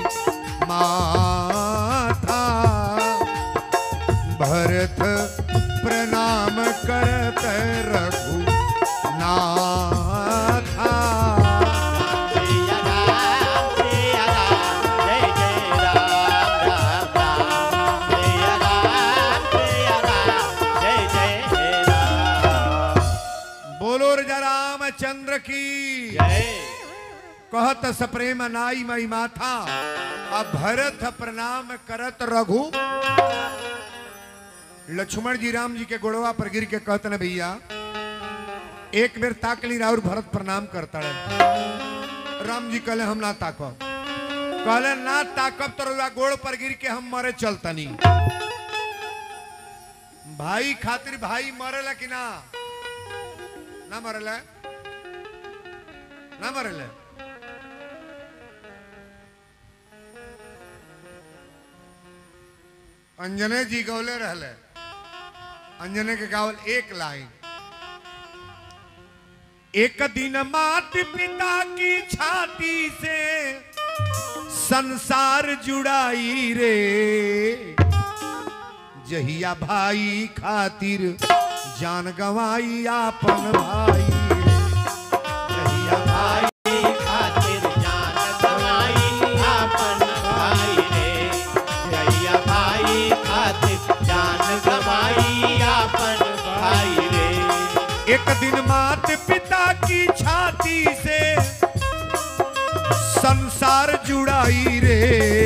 माथा भरत प्रणाम करत रघु नाथा जय राम जय राम जय जय राम राम राम जय राम जय राम जय जय राम बोलो राजा रामचंद्र की जय कहत सप्रेम नाई मई माथा अब भरत प्रणाम करत रघु लक्ष्मण जी राम जी के गोड़वा पर गिर के कहत न भैया एक बेर ताकली और भरत प्रणाम करता है राम जी कहले हम ना ताको कहले ना ताकब तो रउआ गोड़ पर गिर के हम मरे चलतनी भाई खातिर भाई मरेला कि ना ना मरेला ना मरेला अंजने जी गौले रहले अंजने के गावल एक लाइन एक दिन मात पिता की छाती से संसार जुड़ाई रे जहिया भाई खातिर जान गवाई आपन भाई जहिया भाई खातिर जान गवाई आपन भाई रे जैया भाई खातिर जान गवाई आपन भाई रे एक दिन मात पिता की छाती से संसार जुड़ाई रे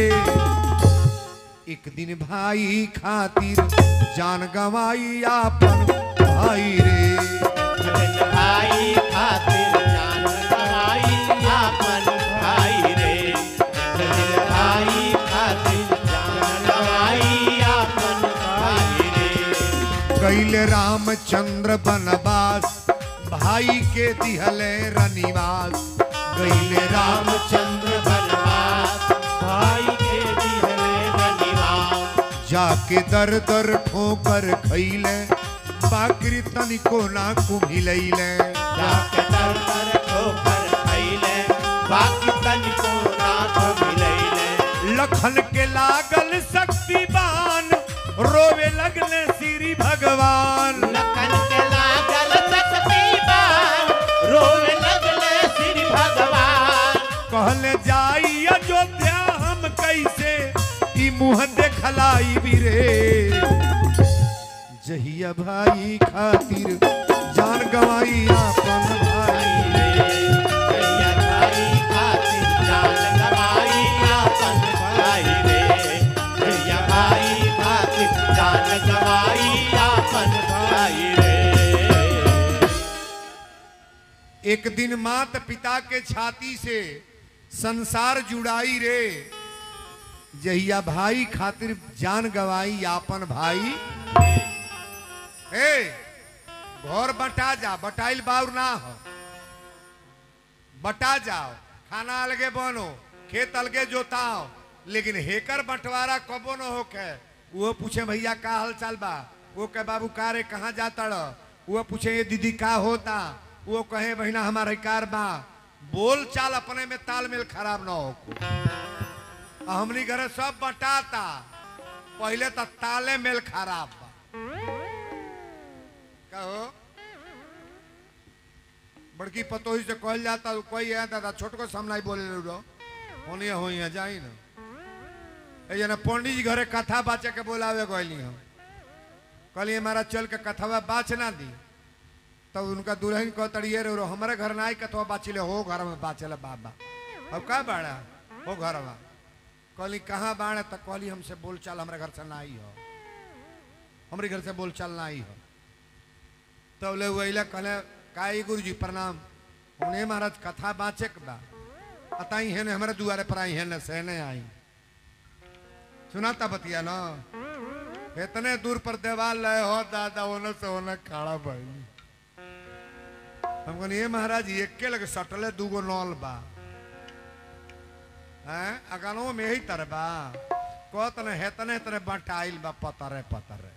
एक दिन भाई खातिर जान गवाई आपन भाई रे जन भाई खातिर जान गवाई आपन भाई रे जन भाई खातिर जान गवाई आपन भाई रे कैल रामचंद्र बनवास भाई के दिहले रनिवास कैल राम रामचंद्र बनवास भाई के दिहले रनिवास जाके दर दर ठोकर खैले बाकरी तनिको ना कुम्हिलैले जाके दर दर ठोकर खैले बाकी तनिको ना मिलैले लखन के लागल शक्तिवान रोवे लगले श्री भगवान लखन के लागल शक्तिवान रोवे लगले श्री भगवान कहले जाई अयोध्या हम कैसे ई मुंह देखलाई बिरे जहिया भाई खातिर जान गवाई आपन भाई जैया भाई खातिर जान गवाई आपन भाई रे जैया भाई खातिर जान गवाई आपन भाई रे एक दिन मात पिता के छाती से संसार जुड़ाई रे जहिया भाई खातिर जान गवाई आपन भाई ए घर बटा जा बटाइल बाउर ना हो बटा जाओ खाना अलगे बनो खेत अलगे जोताओ लेकिन हेकर बंटवारा कबो न होके वो पूछे भैया का हाल चाल बा वो कहे बाबू का रे कहाँ जाता रह वो पूछे ये दीदी का होता वो कहे बहिना हमारे कार बा बोल चाल अपने में तालमेल खराब ना हो आ हमनी घरे सब बटाता पहले तो ताले मेल खराब बा कहो बड़की पतोही से कहल जाता कोई है दादा छोट को सामना ही बोले लो होनी हो जाई ना ए जना पंडित जी घरे कथा बाचे के बोलावे गइली हम कहली हमारा चल के कथावा बाच ना दी तब उनका दुल्हन कह तड़िए रो हमारे घर ना आई कथवा बाचिले हो घर में बाचले बाबा अब का बाड़ा हो घरवा कहली कहाँ बाड़ा तो कहली हमसे बोल चाल हमारे घर से ना आई हो हमारे घर से बोल चाल ना आई हो तब ले वहीला कहले काई गुरु जी प्रणाम उन्हें महाराज कथा बाँचे के बा अताई है ने हमारे दुआरे पर आई है न सहने आई सुनाता बतिया ना इतने दूर पर देवाल लय हो दादा होने से होने खड़ा भाई हम कहनी ये महाराज एक के लगे सटले दूगो नॉल बा हैं अगनो में ही तर बा कहत ने हेतने हेतने बटाइल बा पतरे पतरे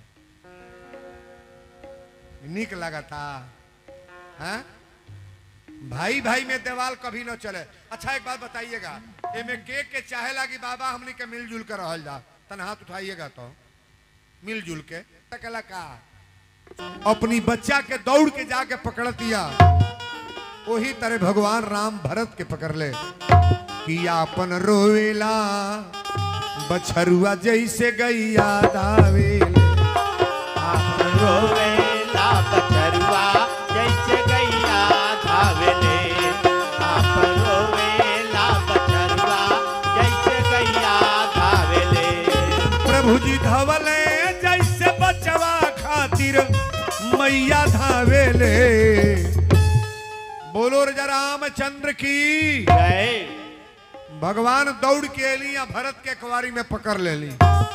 निक लगता हैं भाई भाई में देवाल कभी न चले अच्छा एक बात बताइएगा एमे के के चाहे लागी बाबा हमनी के मिलजुल के रहल जा तन हाथ उठाइएगा तो मिलजुल के तकला का अपनी बच्चा के दौड़ के जाके पकड़ दिया वही तरह भगवान राम भरत के पकड़ ले कि आपन रोवेला बछरुआ जैसे गैया दावेले आप रोवेला बछरुआ जैसे गैया धावेले आप रोवेला बछरुआ जैसे गैया धावेले प्रभु जी धवले जैसे बचवा खातिर मैया धावेले बोलो रे रामचंद्र की जय भगवान दौड़ के एली या भरत के कुवारी में पकड़ लेली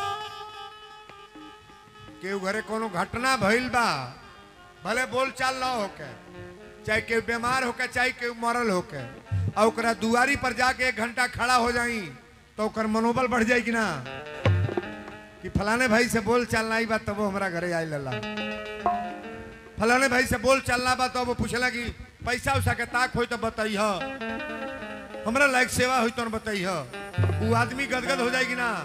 केहू घरे कोनो घटना भइल बा भले बोल चाल ना होके चाहे केहू बीमार होके चाहे केहू मरल होके और ओकरा दुआरी पर जाके एक घंटा खड़ा हो जाई तो ओकर मनोबल बढ़ जाई कि ना कि फलाने भाई से बोल चाल नहीं बा तब वो हमारा घरे आई लला फलाने भाई से बोल चलना बा तो वो पूछला कि पैसा उसा के ताक होई तो बताइह हमरा लायक सेवा हुई तो बताई वो आदमी गदगद हो जाएगी ना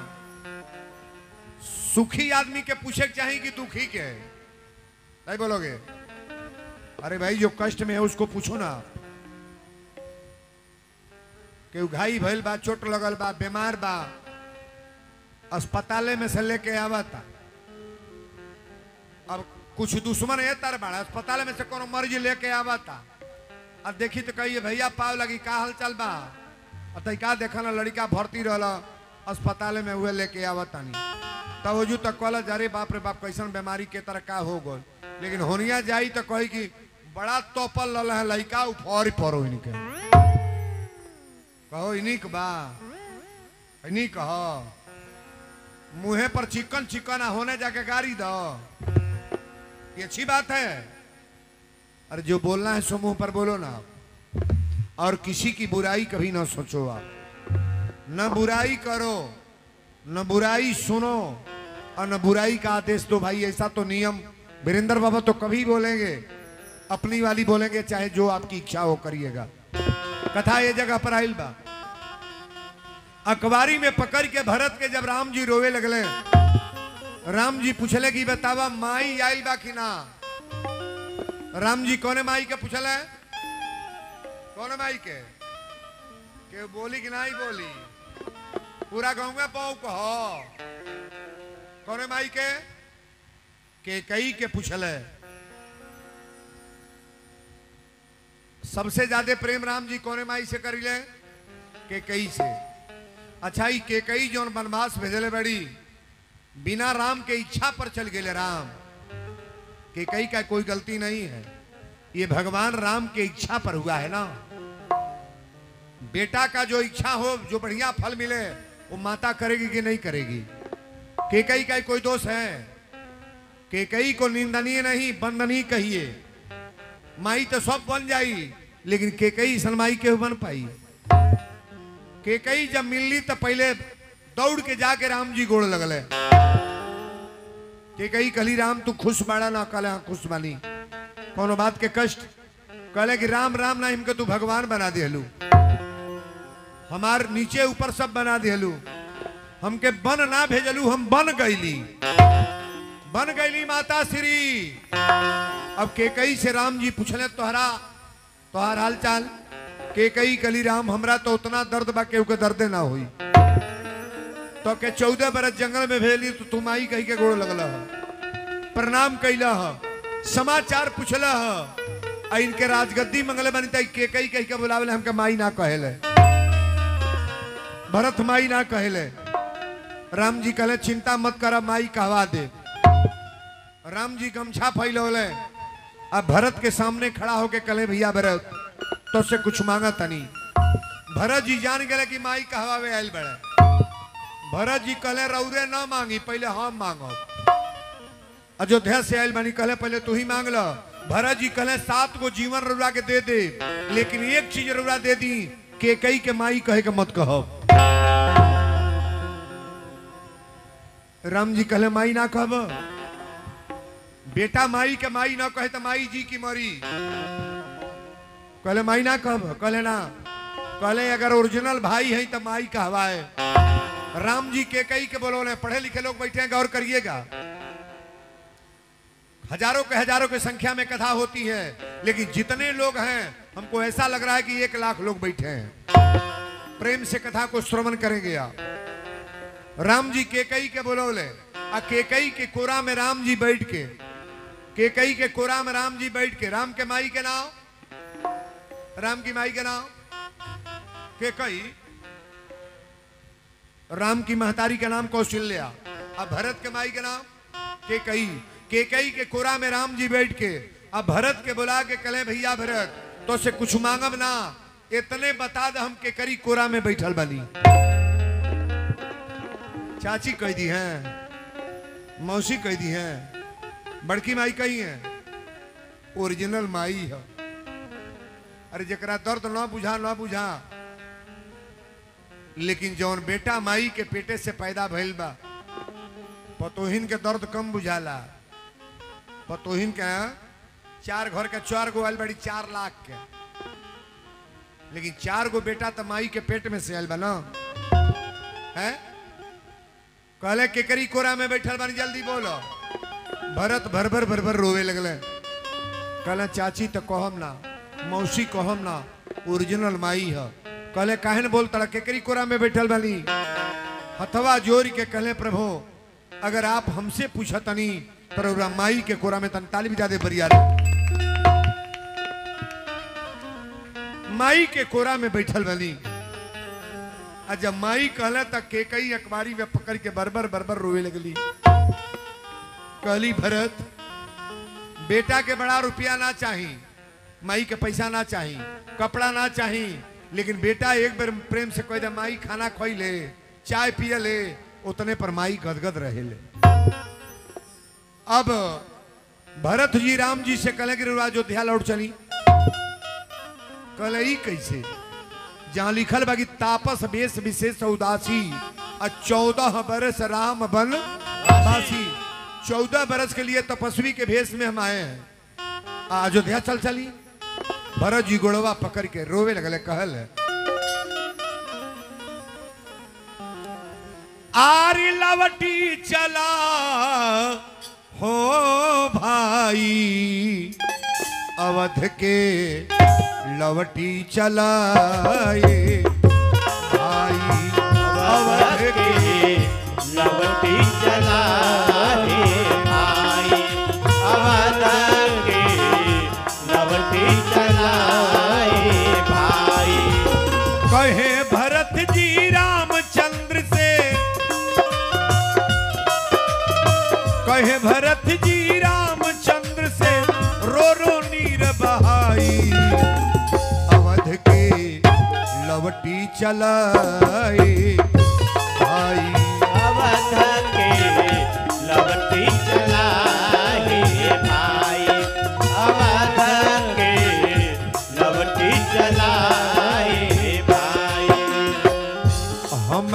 सुखी आदमी के पूछे के चाहिए कि दुखी के नहीं बोलोगे अरे भाई जो कष्ट में है उसको पूछो ना केहू घाई भइल बा चोट लगल बा बीमार बा अस्पताले में से लेके आवा था अब कुछ दुश्मन है तर बड़ा अस्पताल में से कोनो मर्जी लेके आवा था अब देखी तो कहिए भैया पाव लगी का हाल चल बा अतः का देखा लड़का भर्ती रहला अस्पताल में हुए लेके आवा तानी तब वजू तक कहल अरे बाप रे बाप कैसन बीमारी के तरह का हो गल लेकिन होनिया जाई तो कही कि बड़ा तोपल लल है लड़का उफर पड़ो इनके कहो इनिक बा इनिक कह मुँहे पर चिकन चिकन आ होने जाके गाड़ी दो ये अच्छी बात है अरे जो बोलना है सो मुंह पर बोलो ना और किसी की बुराई कभी ना सोचो आप न बुराई करो न बुराई सुनो और न बुराई का आदेश दो भाई ऐसा तो नियम वीरेंद्र बाबा तो कभी बोलेंगे अपनी वाली बोलेंगे चाहे जो आपकी इच्छा हो करिएगा कथा ये जगह पर आइल बा अखबारी में पकड़ के भरत के जब राम जी रोवे लगले राम जी पूछले कि बतावा माई आइल बा कि ना राम जी कौने माई के पूछले कौने माई के के बोली कि नहीं बोली पूरा गाँव में पाऊ कहो कौने माई के के कई के पूछले सबसे ज्यादा प्रेम राम जी कौने माई से करिले के कई से अच्छा ही के कई जौन वनवास भेजले बड़ी बिना राम के इच्छा पर चल गए राम के कई का कोई गलती नहीं है ये भगवान राम के इच्छा पर हुआ है ना बेटा का जो इच्छा हो जो बढ़िया फल मिले वो माता करेगी कि नहीं करेगी के कई का कोई दोष है के कई को निंदनीय नहीं बंदनीय कहिए माई तो सब बन जाई लेकिन के कई सनमाई के बन पाई के कई जब मिलली तो पहले दौड़ के जाके राम जी गोड़ लगले के कई कली राम तू खुश बाड़ा ना कहले हाँ खुश बानी कोनो बात के कष्ट कहले कि राम राम ना इनके तू भगवान बना दिहलू हमार नीचे ऊपर सब बना दिहलू हमके बन ना भेजलू हम बन गईली बन गईली माता श्री अब के कई से राम जी पूछले तोहरा तोहार हाल चाल के कई कली राम हमरा तो उतना दर्द बा केहू के दर्दे ना हुई तो के चौदह बरस जंगल में भेली तो तुम आई कही के गोड़ लगल ह प्रणाम कैला ह समाचार पूछल ह आ इनके राजगद्दी मंगले बनी तई के कई कही के बुलावले हमके माई ना कहेले भरत माई ना कहेले राम जी कहले चिंता मत कर माई कहवा दे राम जी गमछा फैलौले अब भरत के सामने खड़ा होके कले भैया भरत तो से कुछ मांगा तनी भरत जी जान गए कि माई कहवावे आयल बड़े भरत जी कहले रौरे ना मांगी पहले हम मांगो अयोध्या से आयल बनी कहले पहले तू ही मांग लो भरत जी कहले सात को जीवन रौरा के दे दे लेकिन एक चीज रौरा दे दी के कई के माई कहे के मत कहो राम जी कहले माई ना कहब बेटा माई के माई ना कहे तो माई जी की मरी कहले माई ना कहब कहले ना कहले अगर ओरिजिनल भाई है तो माई कहवाए राम जी के कई के बोलोले पढ़े लिखे लोग बैठे हैं गौर करिएगा हजारों के हजारों की संख्या में कथा होती है लेकिन जितने लोग हैं हमको ऐसा लग रहा है कि एक लाख लोग बैठे हैं प्रेम से कथा को श्रवण करेंगे आप राम जी केकई के बोलोले आ केकई के कोरा में राम जी बैठ के केकई के कोरा में राम जी बैठ के राम के माई के नाम राम की माई के नाम केकई राम की महतारी का नाम कौशल्या अब भरत के माई के नाम केकई केकई के कोरा में राम जी बैठ के अब भरत के बुला के कले भैया भरत तो से कुछ मांगब ना इतने बता दे हम केकरी कोरा में बैठल बनी चाची कह दी हैं मौसी कह दी हैं बड़की माई कही है ओरिजिनल माई है अरे जकरा दर्द ना बुझा ना बुझा लेकिन जौन बेटा माई के पेटे से पैदा भइल बा पतोहिन के दर्द कम बुझाला पतोहिन के चार घर के चार गो आयल बड़ी चार लाख के लेकिन चार गो बेटा तो माई के पेट में से आयल बा ना है कहले केकरी कोरा में बैठल बानी जल्दी बोलो भरत भर भर भर भर रोवे लगले कहले चाची तो कहम ना मौसी कहम ना ओरिजिनल माई है कहले काहे न बोल तड़ा केकरी कोरा में बैठल बानी हथवा जोर के कहले प्रभु अगर आप हमसे पूछतनी तो रउरा माई के कोरा में तन ताली बजा दे बरिया माई के कोरा में बैठल बानी आ जब माई कहला तक के कई अखबारी में पकड़ के बरबर बरबर रोवे लगली कहली भरत बेटा के बड़ा रुपया ना चाही माई के पैसा ना चाही कपड़ा ना चाही लेकिन बेटा एक बार प्रेम से कह दे माई खाना खोई ले चाय पिए ले उतने पर माई गदगद रहे ले अब भरत जी राम जी से कहले कि रउरा अयोध्या लौट चली कहले ई कैसे जहां लिखल बा कि तापस वेश विशेष उदासी आ चौदह बरस राम बन वासी चौदह बरस के लिए तपस्वी के भेष में हम आए हैं आ अयोध्या चल चली भरत जी गोड़वा पकड़ के रोवे लगले कहल आरी लवटी चला हो भाई अवध के लवटी चलाए भाई अवध के लवटी चला रे भाई अवध के लवटी चला रे भाई कहे भरत जी रामचंद्र से कहे भरत जी रामचंद्र से रो रो नीर बहाई अवध के लवटी चलाए भाई अवध के लवटी चला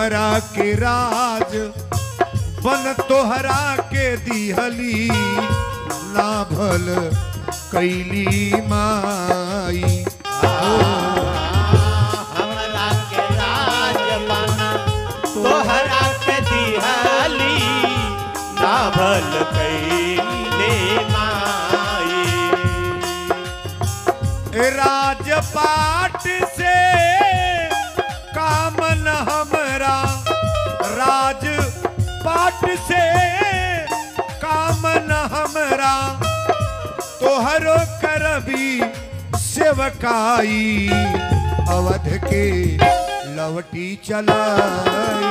तोहरा के राज बन तोहरा के दिहली ना भल कैली माई हमरा के राज बना तोहरा के दिहली ना भल कैले माई राजपाट से कामन हमरा राजपाट से कामन हमरा तोहरो करबी सेवकाई अवध के लवटी चलाई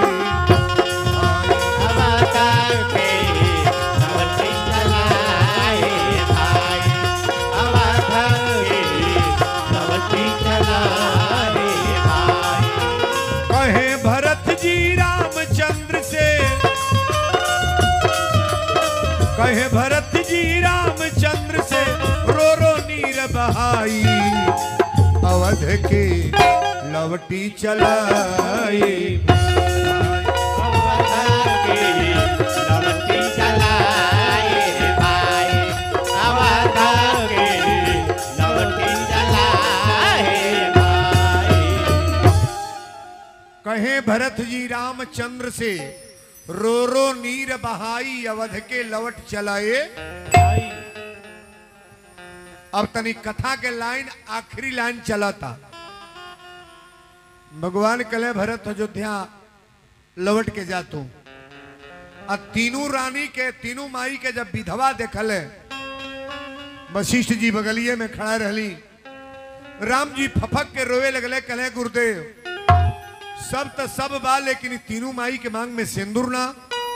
अवतार के नवटी चलाए भाई अवतार के नवटी चलाए भाई कहे भरत जी रामचंद्र से कहे भरत जी रामचंद्र से रो रो नीर बहाई अवध के लवटी चलाई अवतार के नवटी चलाए भाई अवतार के नवटी चलाए भाई कहे भरत जी रामचंद्र से रो रो नीर बहाई अवध के लवट चलाए अब तनी कथा के लाइन आखिरी लाइन चला था भगवान कले भरत अयोध्या लवट के जातू आ तीनों रानी के तीनों माई के जब विधवा देखल वशिष्ठ जी बगलिए में खड़ा रहली राम जी फफक के रोवे लगले कले गुरुदेव सब तो सब बा लेकिन इ तीनों माई के मांग में सिंदूर ना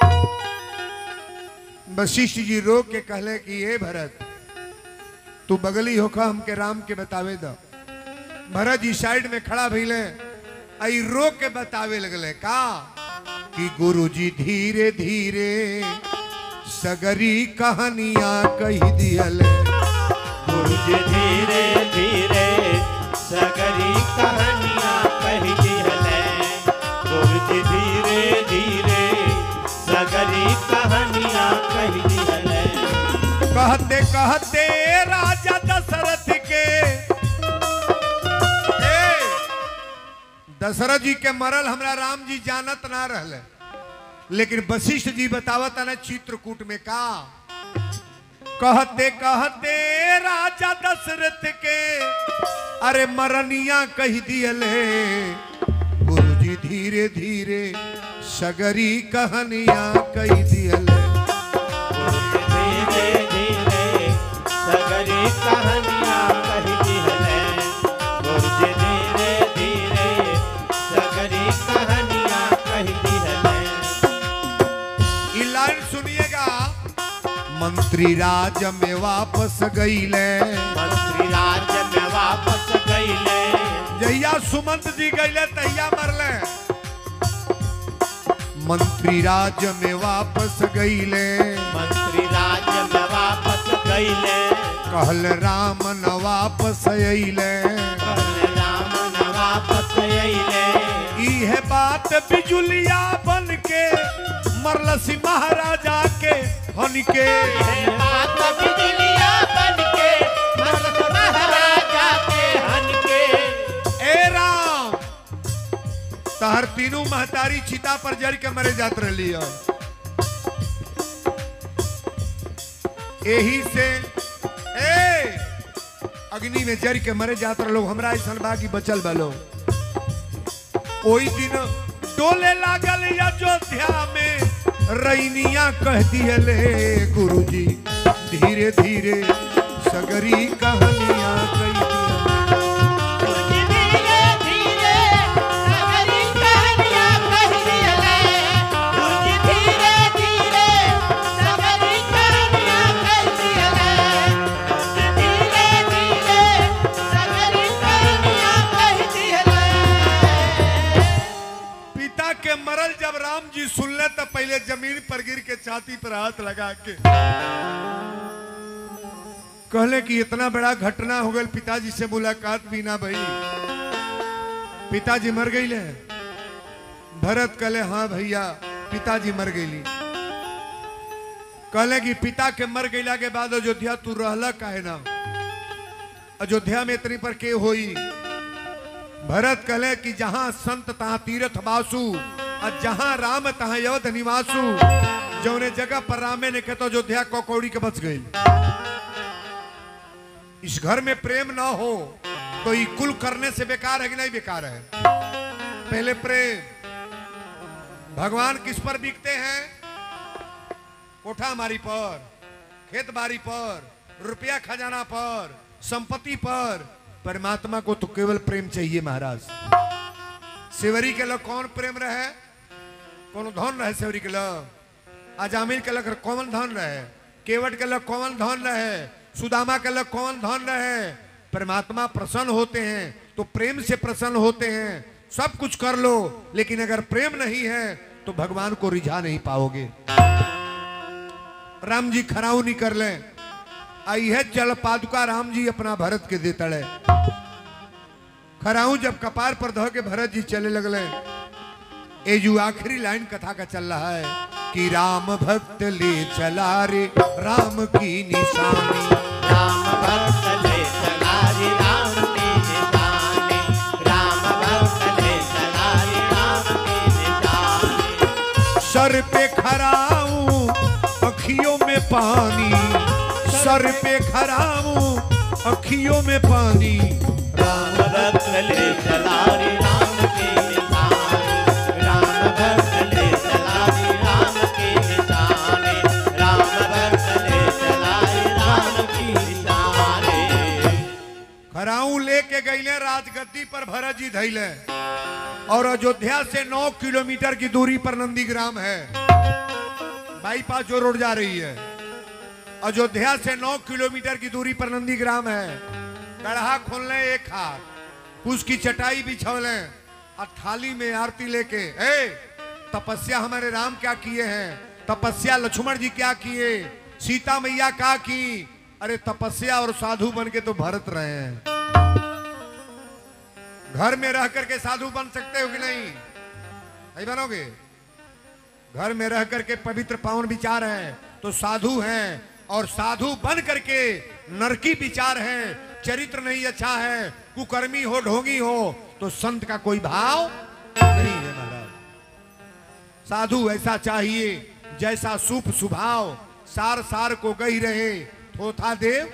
वशिष्ठ जी रो के कहले कि ये भरत तू बगली होखा हमके राम के बतावे द भरत जी साइड में खड़ा भइले आई रो के बतावे लगले का कि गुरु जी धीरे धीरे सगरी कहानियां कही दियल गुरु जी धीरे धीरे सगरी कहानियां कही दिहले गुरु जी धीरे धीरे सगरी कहानियां कही दिहले कहते कहते राजा दशरथ के ए, दशरथ जी के मरल हमरा राम जी जानत ना रहले लेकिन वशिष्ठ जी बतावत ना चित्रकूट में का कहते कहते राजा दशरथ के अरे मरनिया कह दियले गुरु जी धीरे धीरे सगरी कहानियां कह दियले धीरे धीरे सगरी कहानियां कही दिहले गुरु जी धीरे धीरे सगरी कहानियां कही दिहले ई लाइन सुनिएगा मंत्री राज में वापस गईले मंत्री राज्य में वापस गईले जहिया सुमंत जी गईले तहिया मरले मंत्री राज में वापस गईले मंत्री राज्य में वापस गईले कहल राम न वापस अइले कहले राम न वापस अइले इहे बात बिजुलिया बन के मरलसी महाराजा के हन के हे बात बिजलिया बनके मस्त महाराजा के हन के ए राम तहर तीनों महतारी चिता पर जर के मरे जात रही यही से ए अग्नि में जर के मरे जात लोग हमरा ऐसा बाकी बचल बा लोग ओई दिन डोले लागल अयोध्या में रैनिया कह दियले गुरुजी धीरे धीरे सगरी कहानियां कह दियले तुझ धीरे धीरे सगरी कहानियां कह दियले तुझ धीरे धीरे सगरी कहानियां कह दियले तुझ धीरे धीरे सगरी कहानियां कह दियले पिता के मरल जब राम जी सुनले तो पहले जमीन पर गिर के छाती पर हाथ लगा के कहले कि इतना बड़ा घटना हो गई पिताजी से मुलाकात भी ना भई पिताजी मर गई ले भरत कहले हाँ भैया पिताजी मर गईली कहले कि पिता के मर गईला के बाद अयोध्या तू रहला काहे ना अयोध्या में इतनी पर के होई भरत कहले कि जहां संत तहां तीर्थ बासु और जहां राम तहां यवत निवासु जौने जगह पर रामे ने कहतो अयोध्या कौड़ी के बच गई इस घर में प्रेम ना हो तो ये कुल करने से बेकार है कि नहीं बेकार है पहले प्रेम भगवान किस पर बिकते हैं कोठा मारी पर खेत बाड़ी पर रुपया खजाना पर संपत्ति पर परमात्मा को तो केवल प्रेम चाहिए महाराज सेवरी के लग कौन प्रेम रहे कौन धन रहे सेवरी के लग अजामिल के लग कौन धन रहे केवट के लग कौन धन रहे सुदामा के लग कौन धन रहे परमात्मा प्रसन्न होते हैं तो प्रेम से प्रसन्न होते हैं सब कुछ कर लो लेकिन अगर प्रेम नहीं है तो भगवान को रिझा नहीं पाओगे राम जी खराऊ नहीं कर ले आई है जल पादुका राम जी अपना भरत के दे तड़े खराऊ जब कपार पर धो के भरत जी चले लगले ये जो आखिरी लाइन कथा का चल रहा है कि राम भक्त ले चला रे राम की निशानी राम भक्त ले चला रे राम की निशानी राम भक्त ले चला रे राम की निशानी सर पे खराऊ अखियों में पानी सर पे खराऊ अखियों में पानी राम भक्त ले चला रे राम की निशानी राम भक्त ले चला रे राम की निशानी राम भक्त ले चला रे राम की निशानी खराऊ लेके गईले राजगद्दी पर भरत जी धैले और अयोध्या से 9 किलोमीटर की दूरी पर नंदीग्राम है बाईपास जो रोड जा रही है अयोध्या से 9 किलोमीटर की दूरी पर नंदीग्राम है गढ़ा खोलने एक हाथ उसकी चटाई बिछौले और थाली में आरती लेके ए तपस्या हमारे राम क्या किए हैं तपस्या लक्ष्मण जी क्या किए सीता मैया क्या की अरे तपस्या और साधु बन के तो भरत रहे हैं घर में रह करके साधु बन सकते हो कि नहीं नहीं बनोगे घर में रह करके पवित्र पावन विचार हैं तो साधु हैं और साधु बन करके नरकी विचार हैं चरित्र नहीं अच्छा है कुकर्मी हो ढोंगी हो तो संत का कोई भाव नहीं है महाराज साधु ऐसा चाहिए जैसा सुप सुभाव सार सार को गई रहे थोथा देव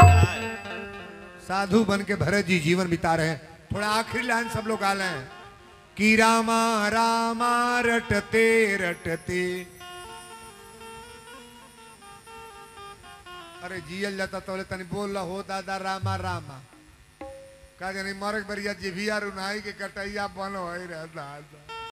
साधु बन के भरत जी जीवन बिता रहे हैं थोड़ा आखिरी लाइन सब लोग गा लें कि रामा रामा रटते रटते अरे जियल जाता तो बोले तनी बोल रहा हो दादा रामा रामा का जानी मरक बरिया जी भी यार उनाई के कटैया बन हो रहा दादा